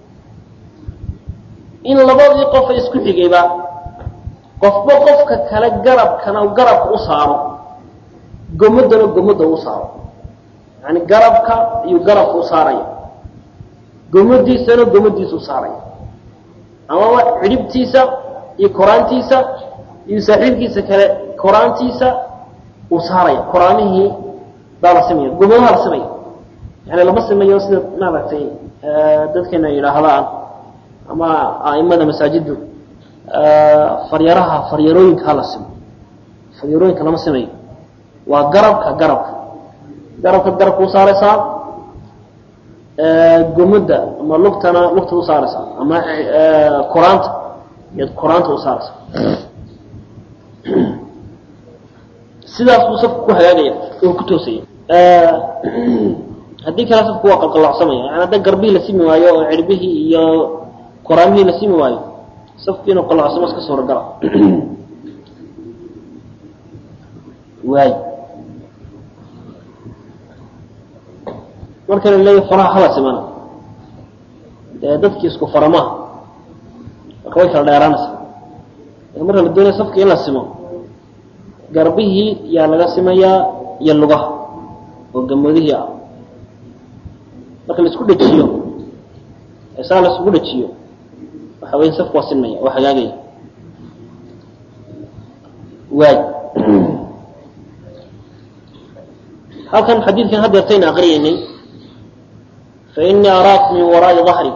in labadii qofa isku xigayba qofba qofka kale garabkana garabka u saaro gomadana gomadda u saaro yani garabka iyo garabka u saaraya gomadiisana gomadiisa u saaraya amaba cidhibtiisa iyo koraantiisa iyo saaxiibkiisa kale koraantiisa uu saaraya koraamihii baa la simaya gomadaha la simaya yani lama simayo sida maaragtay dadkeena yidhaahdaan ama aimada masaajiddu faryaraha faryarooyinka hala simo faryarooyinka lama simayo waa garabka garabka garabka garabka u saaraysaa gomada ama lugtana lugta u saaraysaa ama koraanta iyaad koraanta u saaraysaa sidaas buu safku ku hagaagaya oo ku toosaya haddii kale safku waa qalqalacsamaya yani hadda garbihii la simi waayo oo cirbihii iyo koraamihii la simi waayo safku inuu qalacsamo iska suuragala waay marka la leeyahy faraha hala simana dee dadkii isku faramaha marka way kala dheeraanaysaa marka la doonaya safka in la simo garbihii yaa laga simayaa iyo lugaha oo gamadihii ah marka la isku dhejiyo saa la isugu dhejiyo waxa weya safku waa sinmaya oo hagaagaya waay halkan xadiidkan hadeertayna aqriyaynay fainii araakum min waraai ahri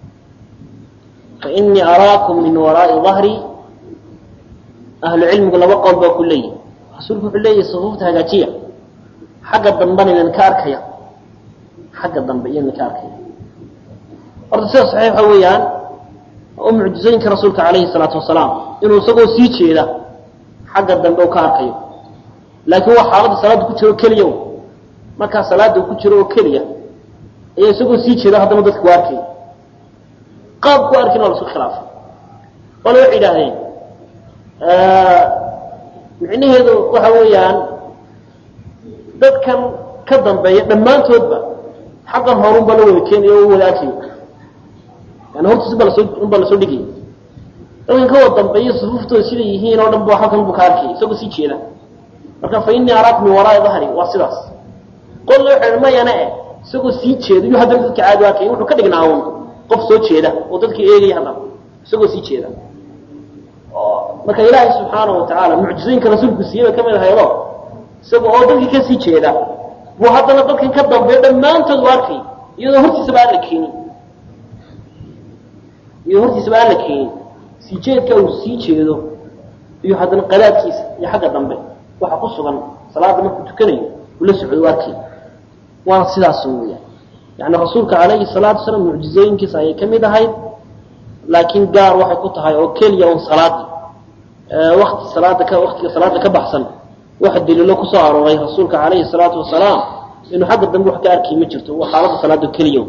fainii araakum min waraa'i dahri ahlu cilmigu laba qowl baa ku leeyihi rasuulku wuxuu leeyahy sufuufta hagaajiya xagga dambena idinka arkaya xagga dambe iyo idinka arkaya horta sida saxiix waxa weeyaan oo mucjizooyinka rasuulka calayhi salaatu wasalaam inuu isagoo sii jeeda xagga dambe u ka arkayo laakiin waa xaaladda salaadda ku jiro keliya markaa salaada ku jiro oo keliya ayaa isagoo sii jeeda haddana dadka u arkaya qaab ku arkin waa la isku khilaafay qole waxay yidhaahdeen micnaheedu waxa weeyaan dadkan ka dambeeya dhammaantoodba xaggan horun baa la wada keenaya oo wada arkayo yani hortiis ba lasoo unbaa lasoo dhigaya dadkan ka wada dambeeya sufuuftooda siday yihiin oo dhan ba halkan bu ka arkaya isagoo sii jeeda marka fa inii araak min waraai dahri waa sidaas qolna waxay mayana eh isagoo sii jeeda iyo haddana dadka caadi arkaya wuxuu ka dhignaa un qof soo jeeda oo dadka eegaya haddana isagoo sii jeeda marka ilaahay subxaana wa tacaala mucjizooyinka rasuulku siiyey bay ka mid ahaydo isaga oo dadkii ka sii jeeda buu haddana dadkan ka dambeeyo dhammaantood u arkay iyadoo hortiisaba aan la keenin iyadoo hortiisaba aan la keenin sii jeedka uu sii jeedo iyo haddana qadaadkiisa iyo xagga dambe waxa ku sugan salaada markuu tukanayo uu la socdo u arkay waana sidaas weeyaan yani rasuulka calayhi salaatu wasalaam mucjizooyinkiisa ayay ka mid ahayd laakiin gaar waxay ku tahay oo keliya un salaadii wakti salaada ka waktiga salaada ka baxsan waxa daliilo kusoo arooray rasuulka calayhi salaatu wasalaam inuu xagga dambe wax ka arkay ma jirto waa xaalada salaada keliya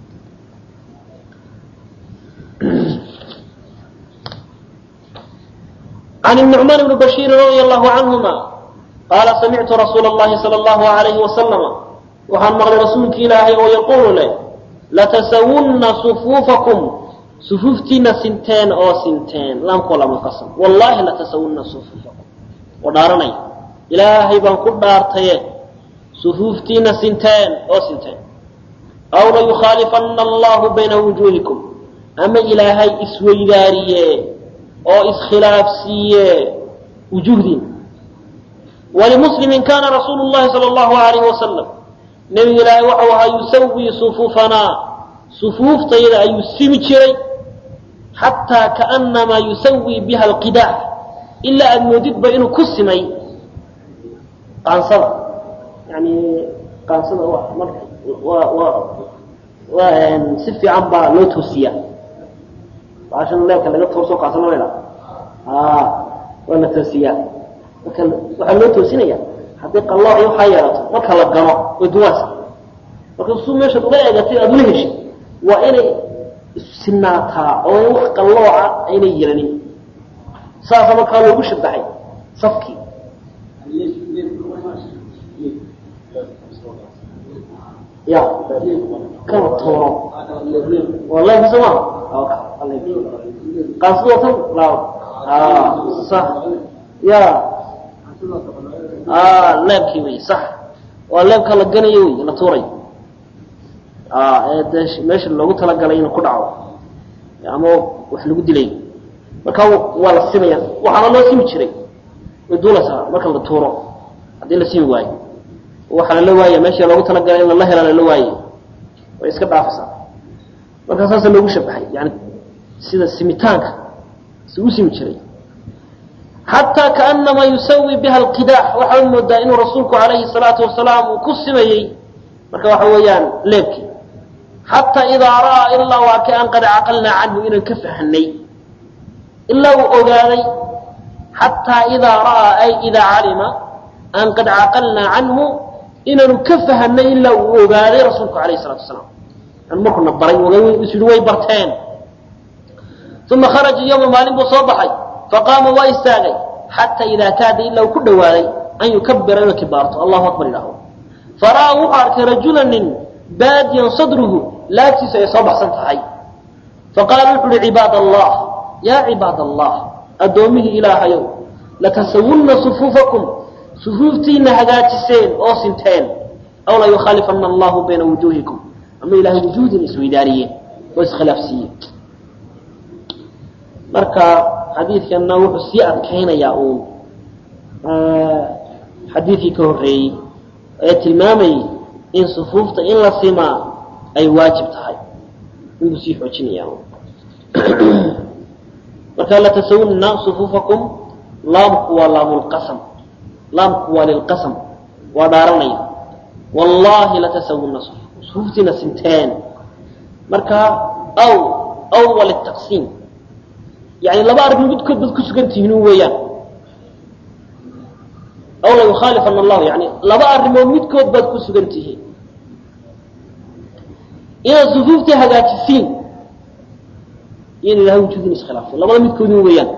عن النعمان بن بشير رضي الله عنهما قال سمعت رسول الله صلى الله عليه وسلم وحان مغلي رسولك إلهي ويقول له لتسون صفوفكم صفوفتنا سنتين أو سنتين لم قول من قسم والله لتسون صفوفكم ودارني إلهي بان قد دارتي صفوفتنا سنتين أو سنتين أو ليخالفن الله بين وجوهكم أما إلهي إسوي داريه oo iskhilaafsiiye wujuhdin walimuslimin kana rasuulu llahi sala allahu alayhi wasalam nebiga ilaahay waxau ahaa yusawii sufuufanaa sufuuftayda ayuu simi jiray xataa kaanamaa yusawii biha alqidaax ilaa aada moodidba inuu ku simay qaansada yani qaansada marka waa waa waa si fiican baa loo toosiyaa baashan leebka laga tooso qaasana mayla waa la toosiyaa marka waxaa loo toosinaya haddii qallooc iyo waxaa yeelato marka la gano way duwaasa marka su meeshaad ula eegatay aada ula heshay waa inay sinaataa oo in wax qallooca aynay yeelanin saasa markaa loogu shabaxay safkii ya kala toono waa leebka soo maha qaasado tan laaw sax ya leebkii wey sax waa leebka la ganayo wey la tuurayo ee dee meesha loogu talagalay inuu ku dhaco ama wax lagu dilay marka waa la simaya waxaana loo simi jiray way duulaysaa marka la tuuro haddii la simi waayo waxaa lala waaya meesha loogu talagalay in lala hela lala waaye way iska dhaafaysaa markaa saasa loogu shabaxay yani sida simitaanka si u simi jiray xataa kaanamaa yusawi biha alqidaax waxaad moodaa inuu rasuulku calayhi salaatu wasalaam uu ku simayey marka waxa weeyaan leebkii xataa idaa ra'aa ilaa waa ka an qad caqalnaa canhu inaan ka fahanay ilaa uu ogaaday xataa idaa ra'aa ay idaa calima an qad caqalnaa canhu inaanu ka fahanay ilaa uu ogaaday rasuulku calayhi salatu wasalaam markuna baray is yihi way barteen uma kharaja yowma maalin buu soo baxay faqaama waa istaagay xataa idaa kaada ilaa uu ku dhowaaday an yukabira inuu kibaarto allahu akbar idhaaho fara'aa wuxuu arkay rajula nin baadiyan sadruhu laagtiisu ay soo baxsan tahay faqaala wuxu uhi cibaad allah yaa cibaad allah addoommihii ilaahayow latasawunna sufuufakum sufuuftiina hagaajiseen oo sinteen aw la yukhaalifana allahu bayna wujuuhikum ama ilahay wujuudin isweydaariyeen oo iskhilaafsiiyeen marka xadiidkanna wuxuu sii adkaynayaa uun xadiidkii ka horreeyey ee tilmaamayay in sufuufta in la simaa ay waajib tahay inbuu sii xoojinaya marka latasawunna sufuufakum laamku waa laamulqasam laamku waa lilqasam waa dhaaranaya wallahi latasawunna sufuuftiina sinteen marka aw aw waa litaqsiim yani laba arrin midkood baad ku sugan tihiin weeyaan aw la yukhaalifana allahu yani laba arrimood midkood baad ku sugan tihiin inaad sufuuftii hagaajisiin iyo in ilahay wujuudin iskhilaafto labada midkoodin weeyaan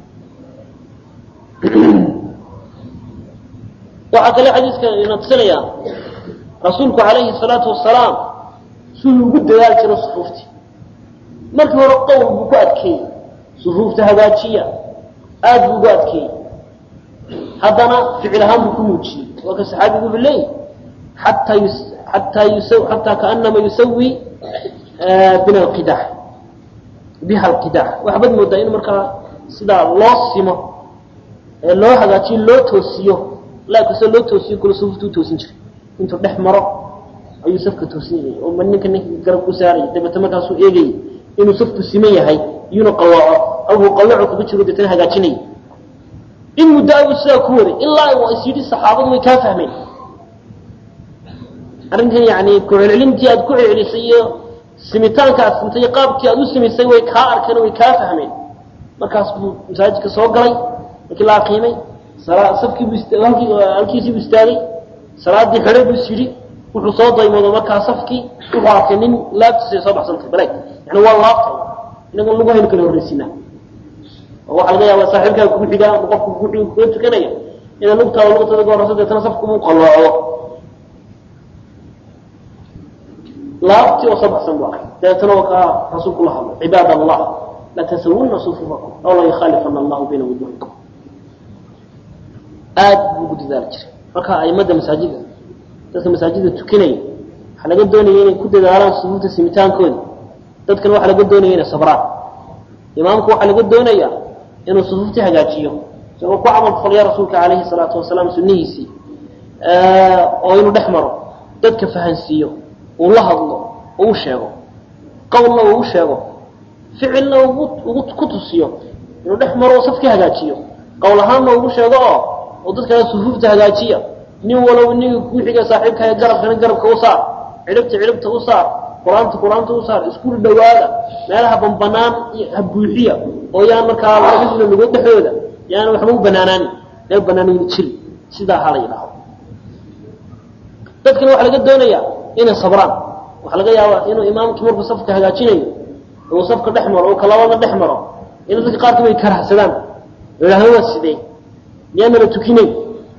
waxaa kale xadiiska ina tusinayaa rasuulku calayhi salaatu wasalaam siduu ugu dadaali jiro sufuuftii markii hore qowl buu ku adkeeyey sufuufta hagaajiya aada buu ugu adkeeyey haddana ficil ahaan buu ku muujiyey waa ka saxaabigu wuxuu leeyahy xataa yus xataa yusa xataa kaanama yusawi bina alqidax biha alqidax waxbaad moodaa in markaa sidaa loo simo ee loo hagaajiyo loo toosiyo laabkasoo loo toosiyo kula sufuufta u toosin jiray intuu dhex maro ayuu safka toosinayay oo ma ninka ninka garab ku saarayay dabeete markaasuu eegayay inuu safku siman yahay iyuuna qallooco awuu qallooco kaga jiro deetana hagaajinayay in muddo abuu sidaa ku waday ilaa waa is yidhi saxaabadu way kaa fahmeen arrinkan yani ku celcelintii aad ku celcelisay iyo simitaanka aad simtay qaabkii aad u simisay way kaa arkeen way kaa fahmeen markaas buu masaajidka soo galay markii la aqiimay safkii buu halkiisii buu istaagay salaadii xidhay buu is yidhi wuxuu soo daymoodo markaa safkii wuxuu arkay nin laabtiisa ay soo baxsantay baleeg yani waa laabtay inagoon lagu hayno kala horreysinaa oo waxaa laga yaabaa saaxiibkaaga kugu xigaa ama qofku kugu xiga kula tukanaya inaad lugtaada lugtada ka horreysa deetana safku uu qalooco laabtii oo soo baxsan buu arkay dabeetana waa kaa rasuulku la hadlo cibaad allah latasawunna sufufakum aw la yukhaalifana allahu bayna wujuhikum aad buu ugu dadaali jiray marka aimada masaajida dadka masaajida tukanaya waxaa laga doonaya inay ku dadaalaan sufuufta simitaankooda dadkana waxaa laga doonaya inay sabraan imaamku waxaa laga doonaya inuu sufuuftii hagaajiyo isagoo ku camal falya rasuulka calayhi salaatu wasalaam sunnihiisii oo inuu dhex maro dadka fahansiiyo uu la hadlo oo u sheego qowlna uu u sheego ficilna ugu ku tusiyo inuu dhex maro oo safkii hagaajiyo qowl ahaanna ugu sheego oo oo dadkana sufuufta hagaajiya nin walow ninga kuu xiga saaxiibkaaga garabkana garabka u saar cidhibta cidhibta u saar qur-aanta qur-aanta u saar isku dhawaada meelaha banbanaan ha buuxiya oo yaan markaa labadiina lugood dhexdooda yaana waxba u banaanaanin meel banaanayna jiri sidaa hala yidhaahdo dadkana waxaa laga doonayaa inay sabraan waxaa laga yaabaa inuu imaamkii markuu safka hagaajinayo uu safka dhex maro uu kalabada dhex maro in dadka qaarkiiba ay karahsadaan oo yidhahdo waa sidee miyaanala tukinayn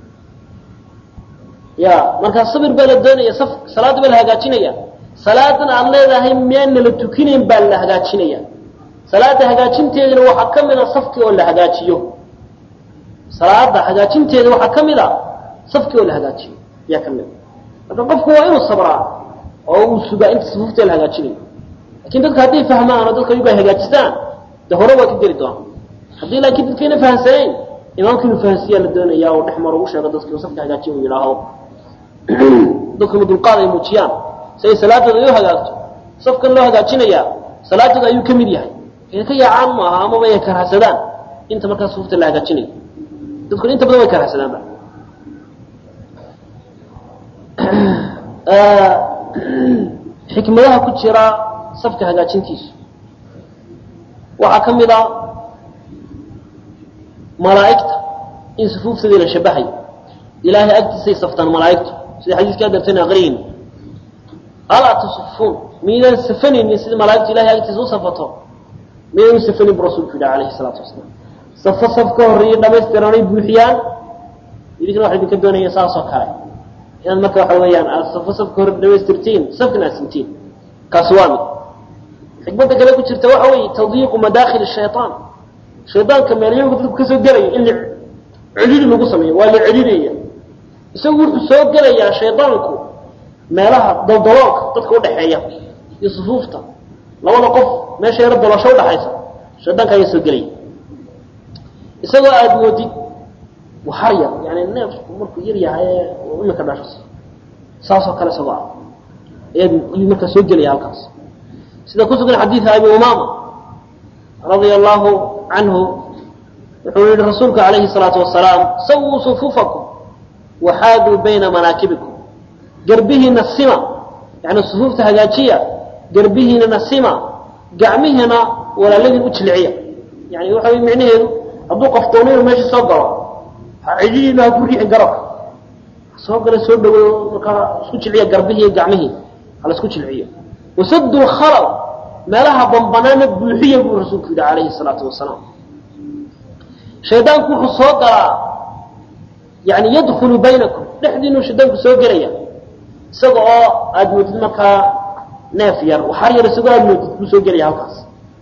ya markaa sabir baa la doonaya saf salaadda baa la hagaajinaya salaadan aad leedahay miyaana la tukinayn baa la hagaajinaya salaada hagaajinteedana waxaa ka mid a safkii oo la hagaajiyo salaada hagaajinteeda waxaa ka mid a safkii oo la hagaajiyo ayaa ka mid a marka qofku waa inuu sabraa oo uu sugaa inta sufuufta la hagaajinayo lakin dadka hadday fahmaan oo dadka ayagu ay hagaajistaan de hore waa ka geli doonaa haddii laakiin dadkayna fahamsanayn imaamka inuu fahansiiyaa la doonaya oo dhex maro u sheego dadki safka hagaajiya uu yidhaaho dadkuna dulqaad ay muujiyaan si ay salaadooda ay u hagaagto safkan loo hagaajinayaa salaadooda ayuu ka mid yahay ay ka yaacaan maaha amaba ay karhasadaan inta markaa sufuufta la hagaajinayo dadkuna inta badan way karhasadaanba xikmadaha ku jira safka hagaajintiisu waxaa ka mid a malaa'igta in sufuuftoodii la shabahayo ilaahay agtiisay saftaan malaa'igtu sida xadiiska adartan aqriyin alaa tasufuun miydaan safanaynin sida malaa'igtu ilahay agtiisa u safato miydaan u safanin bu rasulku yidhi alayhi salaatu wasalaam safo saf ka horreeyay dhamaystiranay buuxiyaan idinkana waxa idinka doonaya saasoo kale inaad marka waxa weeyaan aad safo saf ka hor dhamaystirtiin safkana aad sintiin kaasi waa mid xikmadda kale ku jirta waxa weeye tadyiiqu madaakhil shayaan shaydaanka meelyowga dadku kasoo gelaya in la celili lagu sameeyo waa la celinaya isagu wuxuu soo gelayaa shaydaanku meelaha daldaloolka dadka udhaxeeya iyo sufuufta labada qof meesha yaro dolasho udhaxaysa shaydaanka ayaa soo gelaya isagoo aada moodid waxar yar yani neefku markuu yar yahay ee imika dhasho saasoo kale isagoo ah ayaad ayuu markaa soo gelaya halkaas sida ku sugan xadiida abi umaama radia allahu canhu wuxuu yihi rasuulku alayhi الsalaatu wasalaam sawuu sufuufakum waxaaduu bayna manaakibikum garbihiina sima yani sufuufta hagaajiya garbihiinana sima gacmihiina walaaladiin u jilciya yani waxa wy micnaheedu hadduu qof doono inuu meesha soo galo ha cidhiina ha ku riixi garabka soo gala soo dhaweeyo markaa isku jilciya garbihii iyo gacmihii hala isku jilciyo wasadu lkhalal meelaha bambanaana buuxiya buu rasuulku yidhi calayhi الsalaatu wasalaam shaydaanku wuxuu soo galaa yani yadkulu baynakum dhexdiinuu shaydaanku soo gelaya isaga oo aada moodid markaa neef yar waxar yar isagoo aada moodid buu soo gelaya halkaas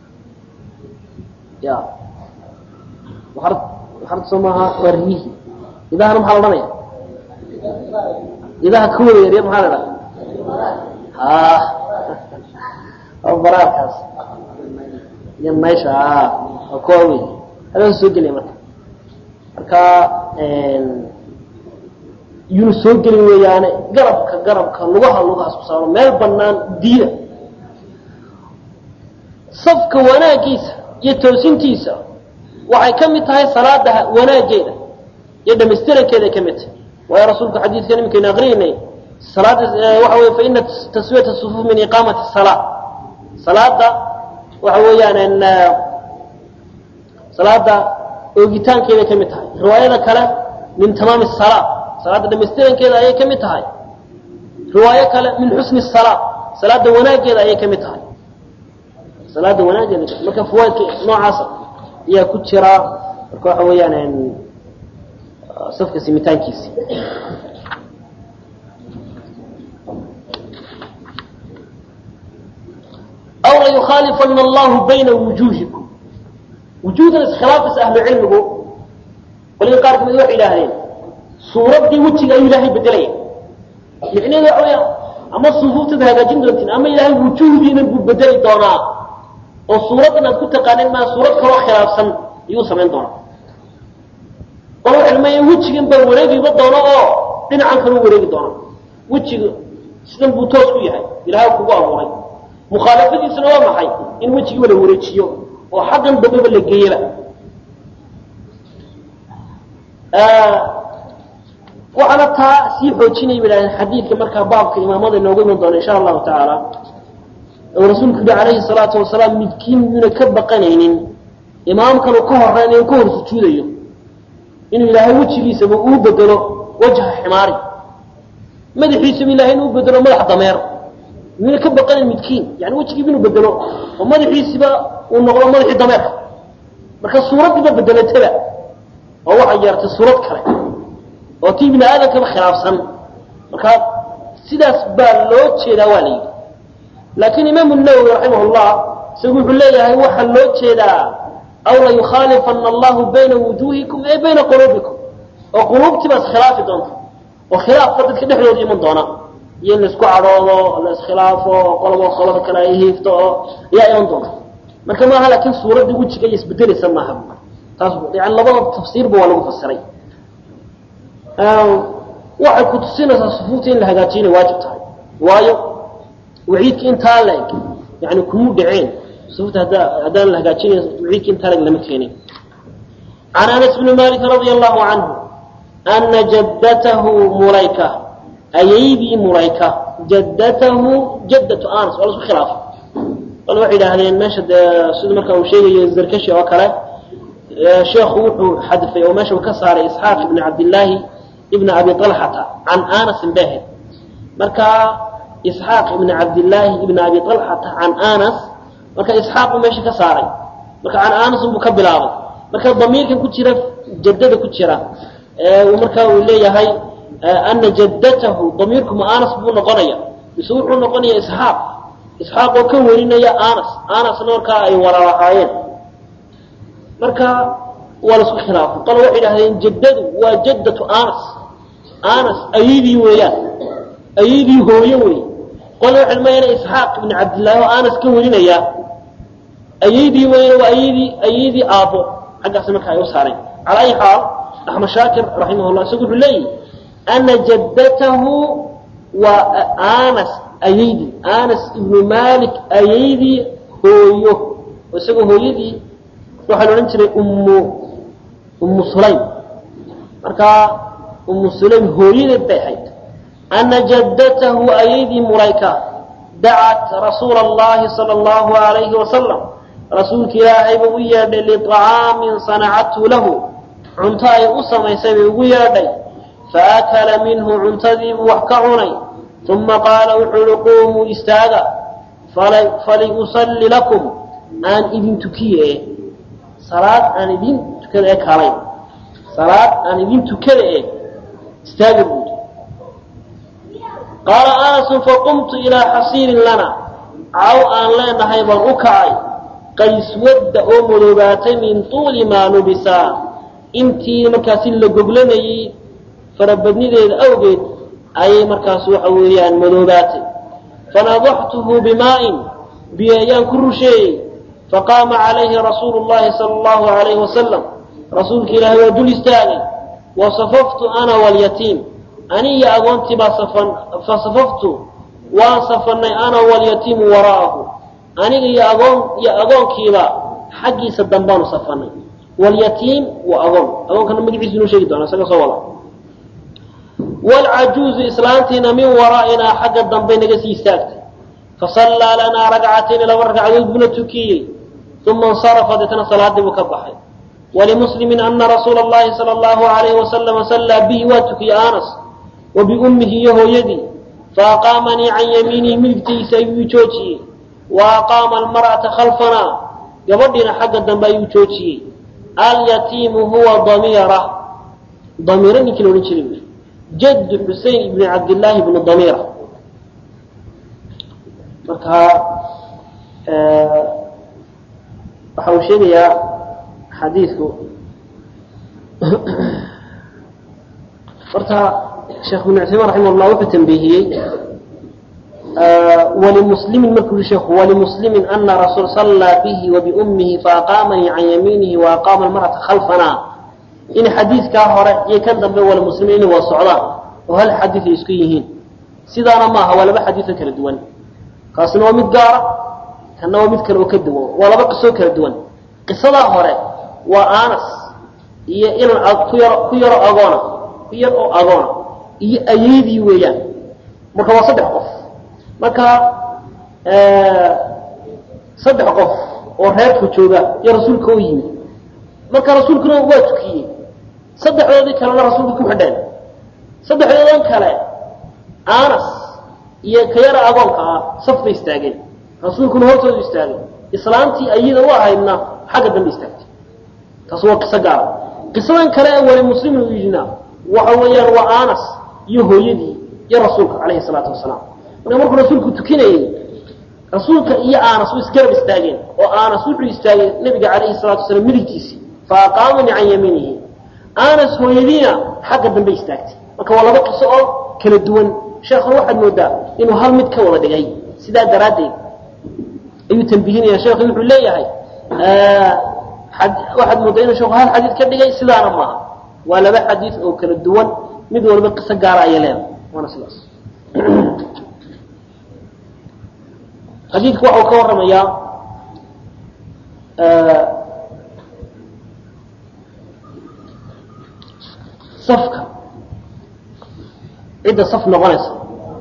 ya waxar waxarta soo maaha waa riyihi idahana maxaa la odhanaya idaha ka wada yaryar maxaa la dhaha ha waa baraarkaas iyo meesha a waa kuwa wey halkaas soo gelaya marka marka yunu soo gelin weeyaane garabka garabka lugaha lugahaas ku saaro meel banaan diida safka wanaagiisa iyo toosintiisa waxay ka mid tahay salaada wanaageeda iyo dhamaystirankeeday ka mid tahay waayo rasuulku xadiidkan iminkaynu aqriinay salaada waxa wey faina taswiyata sufuuf min iqaamati salaa salaada waxa weeyaan salaada oogitaankeeday ka mid tahay riwaayada kale min tamaami salaa salaada dhamaystirankeeda ayay ka mid tahay riwaayo kale min xusni salaa salaada wanaaggeeda ayay ka mid tahay salaada wanaaggeeda marka fawaaidka noocaasa ayaa ku jira marka waxa weeyaan safka simitaankiisi aw layukhaalifana allahu bayna wujuuhikum wujuudan iskhilaafisa ahlu cilmigu waliga qaar kamid waxay idhaahdeen suuraddii wejiga ayuu ilaahay bedelaya micnaheedu waxa weya ama sufuuftaad hagaajin doontiin ama ilaahay wujuuhdiina buu bedeli doonaa oo suuraddan aad ku taqaaneen maa suurad kaloo khilaafsan ayuu samayn doonaa qol waxay leeyahay wejigan baa wareegiba doono oo dhinacan kaluu wareegi doona wejiga sidan buu toos ku yahay ilaahay kugu abuuray mukhaalafadiisuna waa maxay in wejigiiba la wareejiyo oo xaggan dambeba la geeyaba waxaana taa sii xoojinaya bay dhahdeen xadiidka markaa baabka imaamada inoogu iman doona insha allahu tacaala oo rasuulku yihi calayhi salaatu wasalaam midkiin yuuna ka baqanaynin imaamkanu ka horeynayo ka hor sujuudayo inuu ilaahay wejigiisaba uu bedelo wajha ximaari madaxiisaba ilahay inuu bedelo madax dameer yuuna ka baqanayn midkiin yani wejigiiba inuu bedelo oo madaxiisiba uu noqdo madaxii dameerka marka suuraddiiba bedelataba oo waxay yeertay suurad kale oo tii bini aadamkaba khilaafsan marka sidaas baa loo jeedaa waa la yidhi laakiin imaamu nawowi raximah llah isagu wuxuu leeyahay waxaa loo jeedaa aw layukhaalifana allahu bayna wujuuhikum ay bayna quluubikum oo quluubtii baa iskhilaafi doonta oo khilaafba dadka dhexdooda iman doona iyo in laisku cadhoodo la iskhilaafo qolobo qolada kale ay hiifto oo ayaa iman doonta marka maaha laakiin suuraddii wejiga iyo isbedelaysa maaha taas yani labada tafsiirba waa lagu fasiray waxay ku tusinaysaa sufuufta in la hagaajiyo inay waajib tahay waayo waciidka intaa la eg yani kumuu dhaceen sufuufta hadda haddaan la hagaajinayn waciidka intaa la eg lama keenin can anas bni malik radia allahu canhu ana jaddatahu mulayka ayaydii mulayka jaddatahu jaddatu anas waa la isku khilaafay bal waxay idhaahdeen meesha dee sida marka uu sheegayo zarkashi oo kale sheekhu wuxuu xadfay oo meesha uu ka saaray isxaaq ibni cabdillaahi ibn abi alxata can anasin bahed marka isxaaq ibn cabdillaahi ibn abi alxata can anas marka isxaaq buu meesha ka saaray marka can anasin buu ka bilaabay marka damiirkan ku jira jaddada ku jira marka uu leeyahay ana jaddatahu damiirkuma anas buu noqonaya mise wuxuu noqonaya isxaaq isxaaq oo ka werinaya anas anasna markaa ay walaalahaayeen marka waa la isku khilaafay qolo waxay idhahdeen jaddadu waa jaddatu anas anas ayadii weeyaan ayadii hooye wey qole waxay mayana isxaaq ibn cabdillaahi oo anas ka werinaya ayadii weyna waa ayadii ayadii aabbo xaggaasi marka ay u saareen calaa ayi xaal axmed shaakir raximah llah isagu wuxuu leeyihi ana jaddatahu waa anas ayadii anas ibnu malik ayadii hooyo oo isagoo hooyadii waxaa la odhan jiray ummu ummu sulaym marka ummu sulaym hooyadeed bay ahayd ana jaddatahu ayadii mulayka dacat rasuula allahi sala allahu alayhi wasalam rasuulka ilaahay buu u yeedhay liطacaamin sanacathu lahu cunto ay u samaysay bay ugu yeedhay faakala minhu cuntadiibuu wax ka cunay uma qaala wuxuu uhi quumuu istaaga faliusalli lakum aan idin tukiye salaad aan idin tukada ee kaalay salaad aan idin tukada e istaaga buudi qaala anasu faqumtu ilaa xasiirin lana caw aan leenahay baan u kacay qayswadda oo madoobaatay min tuuli maa nubisaa intii markaasi la goglanayey farabadnideeda awgeed ayay markaas waxa weeyaan madoobaatay fanadaxtuhu bimaa'in biyo ayaan ku rusheeyey faqaama calayhi rasuulu llahi sala allahu alayhi wasalam rasuulka ilaahay waa dul istaagay wasafaftu ana walyatiim ani iyo agoontii baa safan fasafaftu waan safannay ana walyatiimu waraa'ahu aniga iyo agoon iyo agoonkiiba xaggiisa dambaanu safannay walyatiim waa agoon agoonkana magaciisu inuu sheegi doona isaga soo wada waalcajuuzu islaantiina min waraa'inaa xagga dambay naga sii istaagtay fasallaa lanaa ragcatayni laba ragcadood buna tukiyey uma insarafa deetana salaadii buu ka baxay walimuslimi ana rasuula اllahi salى اllahu alayhi wasalama sallaa bihi waa tukiyey anas wa biummihi iyo hooyadii faaqaamanii can yamiinihi midigtaysa ayuu joojiyey wa aqaama almar'ata khalfanaa gabadhiina xagga dambe ayuu joojiyey alyatiimu huwa damiira damiira ninkii la odhan jiray jaddu xusein ibni cabdillaahi ibnu damiira marka waxa uu sheegayaa xadiidku horta sheekh ibn cuthaymaan raximah llah wuxuu tambiihiyey walimuslimin markuu yihi sheekhu walimuslimin ana rasuul sallaa bihi wa biummihi faaqaamanii can yamiinihi wa aqaama almar'ata khalfanaa in xadiidkaa hore iyo kan dambe walimuslimin inay wada socdaan oo hal xadiid ay isku yihiin sidaana maaha waa laba xadiidoo kala duwan kaasina waa mid gaara kanna waa mid kale oo ka duwan waa laba qisoo kala duwan qisadaa hore waa anas iyo inan ku yaro ku yaro agoona ku yar oo agoona iyo ayeydii weeyaan marka waa saddex qof marka saddex qof oo reerku jooga iyo rasuulka u yimid marka rasuulkuna waa tukiyey saddexdoodii kalena rasuulka ku xidheen saddexdoodan kale anas iyo ka yara agoonka ah saf bay istaageen rasuulkuna hortoodu istaagay islaantii ayada u ahaydna xagga dambe istaagtay taas waa qiso gaara qisadan kale ee wali muslimin u yidhina waxa weeyaan waa anas iyo hooyadii iyo rasuulka calayhi salaatu wasalaam marka markuu rasuulku tukinayey rasuulka iyo anas way isgarab istaageen oo anas wuxuu istaagay nabiga calayhi salatu wasalaam midigtiisii fa aqaamanii can yamiinihi anas hooyadiina xagga dambe istaagtay marka waa laba qiso oo kala duwan sheekhuna waxaad moodaa inuu hal mid ka wada dhigay sidaa daraaddeed ayuu tambihinaya sheekhu wuxuu leeyahay waxaad moodaa inuu sheekhu hal xadiid ka dhigay sidaana maaha waa laba xadiid oo kala duwan mid walba qiso gaara ayay leedahay waana sidaas xadiidku waxau ka warramayaa safka cidda saf noqonaysa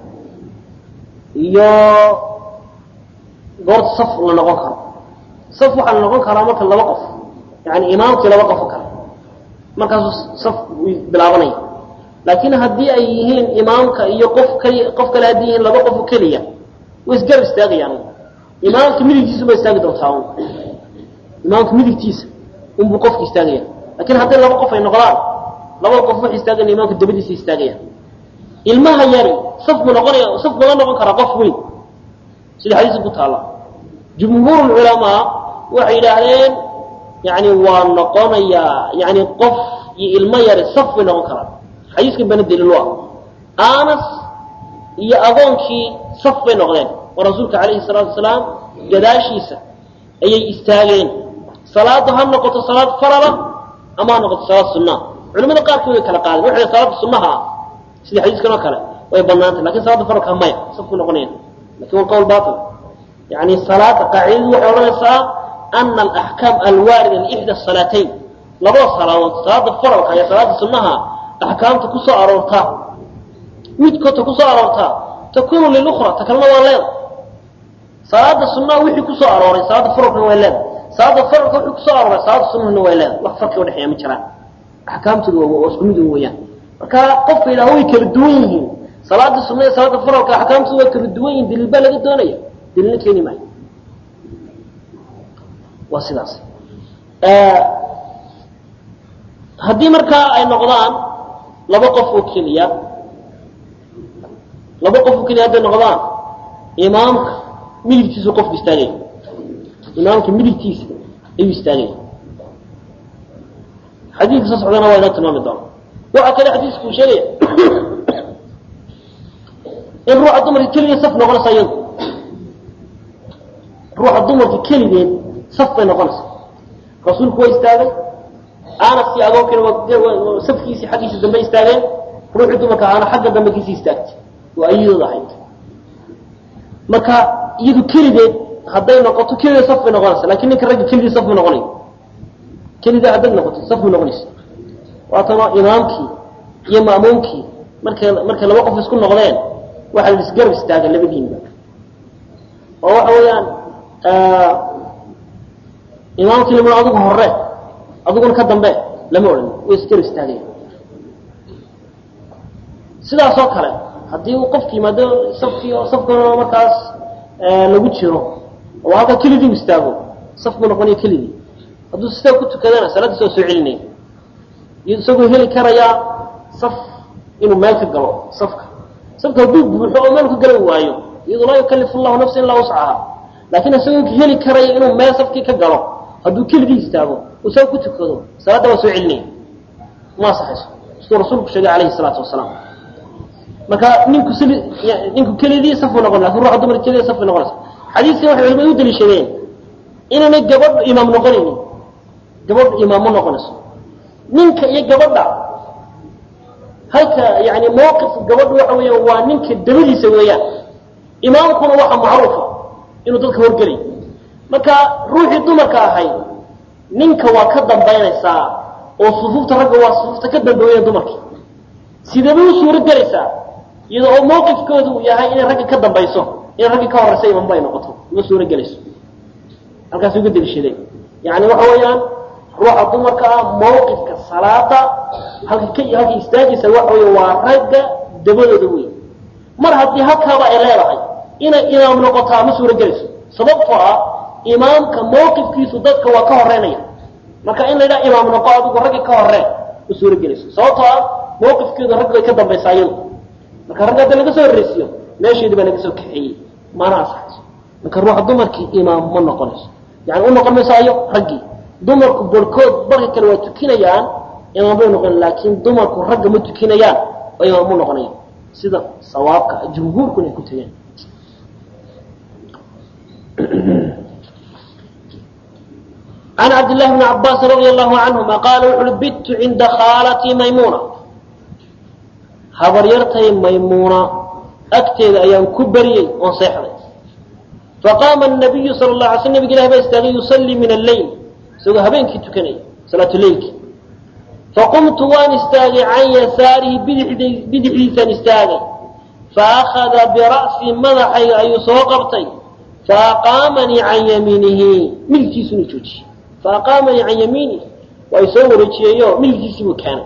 iyo goorta saf la noqon karo saf waxaa la noqon karaa marka laba qof yani imaamkii laba qofo kale markaasuu saf bilaabanaya laakiin haddii ay yihiin imaamka iyo qof kali qof kale haddii yihiin laba qofo keliya way isgarab istaagayaan imaamka midigtiisa ba istaagi doontaa un imaamka midigtiisa unbuu qofka istaagaya lakin hadday laba qof ay noqdaan labada qof waxay istaagaya imaamka dabadiisa istaagayaan ilmaha yari saf mu noqonaya saf mala noqon karaa qof weyn sida xadiiska ku taalla jumhuur culamaa waxay yidhaahdeen yani waa noqonayaa yani qof iyo ilmo yari saf bay noqon karaan xadiiskan bana daliil u ah anas iyo agoonkii saf bay noqdeen oo rasuulka calayhi salaatu wasalaam gadaashiisa ayay istaageen salaaddu ha noqoto salaad farala ama ha noqoto salaad sunnaa culimada qaarkood way kala qaadeen waxay salaada sunnaha ah sida xadiiskan oo kale way banaantay lakin salaada faralka maya safku noqonayan lakin waa qowl bail yani salaada qaacidadu waxay odhanaysaa ana alaxkaam alwaarida liixda salaatayn labada salaadood salaada faralka iyo salaada sunnaha axkaamta kusoo aroortaa midkoodta kusoo aroortaa takunu lilukra ta kalena waa leeda salaada sunnaha wixii kusoo arooray salaada faralkana waa leeda salaada faralka wixii kusoo arooray salaada sunnahana waa leeda wax farqi udhexeeya ma jiraan axkaamtoodu waa isku mid weeyaan marka qofka yidhaha way kala duwan yihiin salaada sunna iyo salaada faralka axkaamtoodu waa kala duwan yihin daliil baa laga doonaya daliilna keeni maayo waa sidaas haddii markaa ay noqdaan laba qof oo keliya laba qof oo keliya hadday noqdaan imaamka midigtiisu qofku istaagaya imaamka midigtiisa ayuu istaagaya xadiidka soo socdana waa inoo tilmaami doona waxaa kale xadiisku uu sheegaya in ruuxa dumarka keligeed saf noqonaysa iyadu ruuxa dumarka keligeed saf bay noqonaysa rasuulku waa istaagay anas iyo agoonkiina waa safkiisii xaggiisa dambe istaageen ruuxii dumarka ahaana xagga dambe kiisii istaagtay waa ayadooda ahayd marka iyadu keligeed hadday noqoto keligeed saf bay noqonaysa lakin ninka ragga keligii saf ma noqonayo keligeed hadday noqoto saf ma noqonaysa waatana imaamkii iyo ma'muumkii markay markay laba qof isku noqdeen waxaa la isgarab istaaga labadiinba oo waxa weeyaan imaamkii lama adigu hore adiguna ka dambe lama odhan way isgar istaageen sidaas oo kale haddii uu qofki yimaado safkii safkuna markaas lagu jiro oo halka keligii u istaago safku noqonaya keligii hadduu sidaa ku tukadana salaaddiisa waa soo celinaya isagoo heli karayaa saf inuu meel ka galo safka safka hadduu buuxo oo meel ka galan waayo iyadoo laa yukalifu llahu nafsa ilaa wuscaha laakiin isagoo heli karaya inuu meel safkii ka galo hadduu keligii istaago uu saa ku tukado salaadda waa soo celinaya ma asaxayso siduu rasuulku sheegay calayhi salaatu wasalaam marka ninku sli ninku keligii safuu noqon lakin ruuxa dumar keliya safay noqonaysa xadiiskan waxay culimadu u daliishadeen inaanay gabadh imaam noqonaynin gabadh imaam ma noqonayso ninka iyo gabadha halka yani mawqifka gabadha waxa weeya waa ninka dabadiisa weeyaan imaamkuna waxa macruufa inuu dadka horgelay marka ruuxii dumarka ahay ninka waa ka dambaynaysaa oo sufuufta ragga waa sufuufta ka dambeeya dumarka sidaba u suuro gelaysaa iyada oo mawqifkoodu uu yahay inay ragga ka dambayso inay ragga ka horeysa imaamba ay noqoto uma suuro gelayso halkaas uga daliishadeen yani waxa weeyaan ruuxa dumarka ah mawqifka salaada halka ka halka istaagaysa waxa wey waa ragga dabadooda wey mar haddii halkaaba ay leedahay inay imaam noqotaa ma suuro gelayso sababtoo ah imaamka mawqifkiisu dadka waa ka horeynaya marka in la yidhaha imaam noqo adigu ragga ka horeen ma suuro gelayso sababtoo ah mawqifkeedu ragga way ka dambaysaa iyadu marka ragga hadda laga soo horreysiyo meesheedi baa laga soo kaxeeyey mana asaxayso marka ruuxa dumarkii imaam ma noqonayso yani u noqon mayso ayo raggii dumarku barhkood barka kale waa tukinayaan imaam bay noqon laakiin dumarku ragga ma tukinayaan oo imaam mu noqonayaan sida sawaabka jumhuurkuna ay ku tegeen عن عبد الله بن عباس رضي الله عنهما قال وxu بت عinda khاalتي maymونة habaryartay maymuna agteeda ayaan ku beryey oon seexday faqaama النabiyu salى الlaه alay sl nabig ilah baa istaagay yusalii min الleyl isagoo habeenkii tukanaya salaatuleylki faqumtu waan istaagay can yasaarihi bidixdiisaan istaagay faأkhada bira'sii madaxayga ayuu soo qabtay faaqaamanii can yamiinihi midigtiisuna joojiyey faaqaamanii can yamiinihi waa i soo wareejiyeeyo midigtiisii buu keenay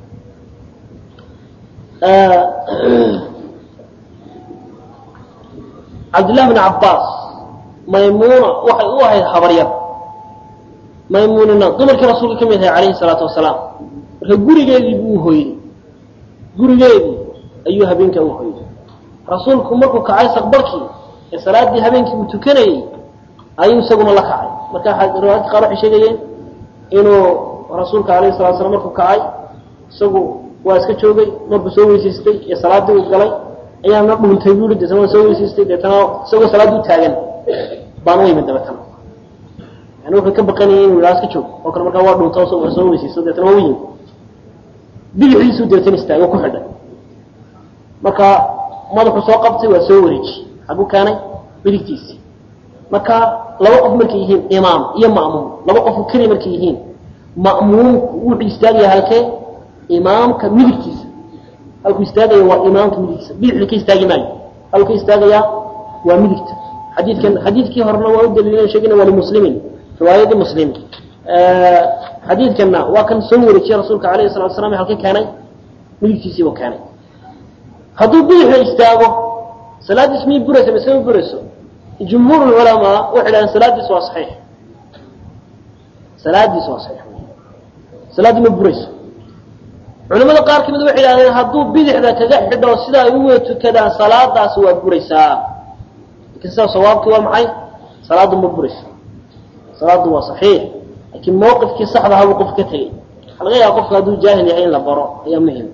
cabdillahi bn cabbaas maymuuna waxay u ahayd habaryar maymuunina dumarkii rasuulka ka mid ahay calayhi salaatu wasalaam marka gurigeedii buu hoyday gurigeedii ayuu habeenkaa u hoyday rasuulku markuu kacay saqbarkii ee salaaddii habeenkii uu tukanayey ayuu isaguna la kacay marka riwaayadka qaar waxay sheegayeen inuu rasuulka alayhi salatu slam markuu kacay isagu waa iska joogay markuu soo weysaystay ee salaaddii uu galay ayaana dhuuntay buui deetana waa soo weysaystay deetana isagoo salaaddii u taagan baan u imid dabeetana yani wuxuu ka baqanayay inuu yidhaha iska joog oo kale markaa waa dhuunta soo soo weysaysto deetana waa u yimid bidixiisuu deetana istaagay oo ku xidhay marka madaxuu soo qabtay waa soo wareejiyey xagu keenay midigtiisii marka laba qof markay yihiin imaam iyo ma'muum laba qofu keliya markay yihiin ma'muumku wuxuu istaagaya halkee imaamka midigtiisa halkuu istaagaya waa imaamka midigtiisa bidixda ka istaagi maayo halku ka istaagayaa waa midigta xadiidkan xadiidkii horena waa u daliilan sheegina waa limuslimin riwaayadii muslim xadiidkanna waa kan soo wareejiyey rasuulka alayhi salatu slam halka keenay midigtiisiibuu keenay hadduu bidixda istaago salaaddiis miyay buraysa mise ma burayso jumhuur culamaa waxay dhahdeen salaaddiis waa saxiix salaaddiis waa saxiix salaaddii ma burayso culimada qaar kamid waxay idhahdeen hadduu bidixda kaga xidho sida ay u wada tukadaan salaadaasi waa buraysaa lakin sidaa sawaabkii waa maxay salaaddu ma burayso salaaddu waa saxiix laakiin mawqifkii saxda habuu qof ka tegey waxaa laga yaaba qofka hadduu jaahil yahay in la baro ayaa muhim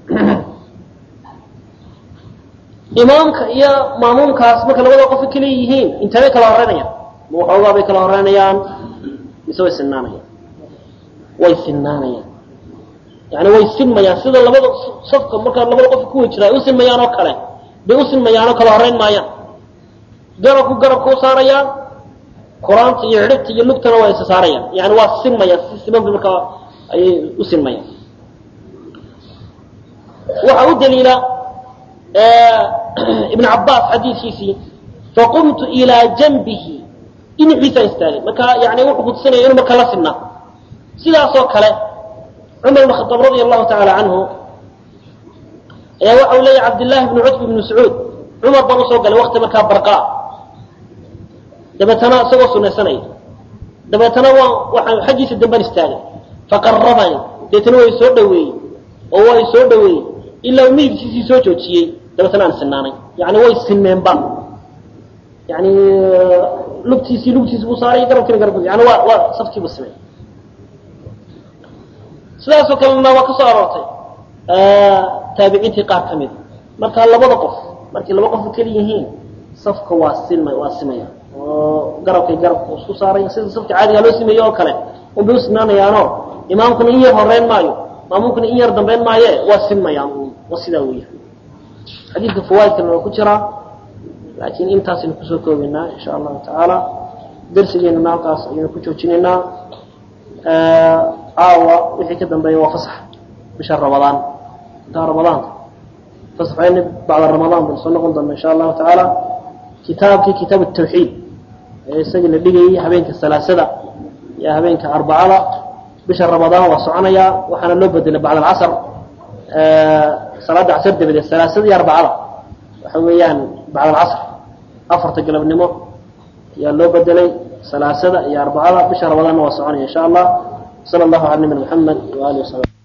imaamka iyo maamuumkaas marka labada qof kala yihiin intabay kala horeynayaan ma waxoogaa bay kala horeynayaan mise way sinaanayaan way sinaanayaan yani way sinmayaan sida labada safka markaa labada qof kuwa jira ay u sinmayaan oo kale bay u sinmayaan oo kala horeyn maayaan garabku garabka u saarayaan quraanta iyo xidhibta iyo lugtana waa isa saarayaan yani waa sinmayaan si simanba markaa ayay u sinmayaan waxaa u daliila ibn cabaas xadiidkiisii faqumtu ilaa janbihi dhinaciisaan istaagay marka yani wuxuu kutusinaya inu marka la sinaa sidaasoo kale cumar ibn khadaab radia allahu tacaala canhu ayaa waxa uu leeyahy cabdillaahi bnu cutb ibnu sacuud cumar baan usoo galay wakti markaa barqaa dabeetana isagoo sunaysanaya dabeetana waan waxaan xaggiisa dambaan istaagay faqarabani deetana waa soo dhaweeyey oo waa soo dhaweeyey ilaa uu midigsiisii soo joojiyey dabeetana aan sinaanay yani way sinmeenba yani lugtiisii lugtiisi buu saaray garabkiina garab yani waa waa safkiibu simay sidaasoo kalena waa ka soo aroortay taabiciintii qaar ka mida marka labada qof markay laba qof keli yihiin safka waa silma waa simaya oo garabkay garabka isku saaray sida safka caadiga loo simeeye oo kale unbay u simnaanayaanoo imaamkuna in yar horeyn maayo maamuumkuna in yar dambeyn maaye waa simmayaan waa sidaa weya xadiidka fawaaidkana waa ku jiraa laakiin intaasaynu kusoo koobaynaa insha allahu tacaala darsigeenana halkaas ayaynu ku joojinaynaa caawa wixii ka dambeeya waa fasax bisha ramadaan intaa ramadaanka fasaxayni bacda ramadaan baynu soo noqon doona insha allahu tacaala kitaabkii kitaab tawxiid ee isagii la dhigayay habeenka salaasada iyo habeenka arbacada bisha ramadaan waa soconayaa waxaana loo bedelay bacd alcasr salaada casr dabadeed salaasada iyo arbacada waxa weeyaan bacd alcasr afarta galabnimo ayaa loo bedelay salaasada iyo arbacada bisha ramadaanna waa soconaya insha allah sala allahu cala nabina maxamed waalihi wasalam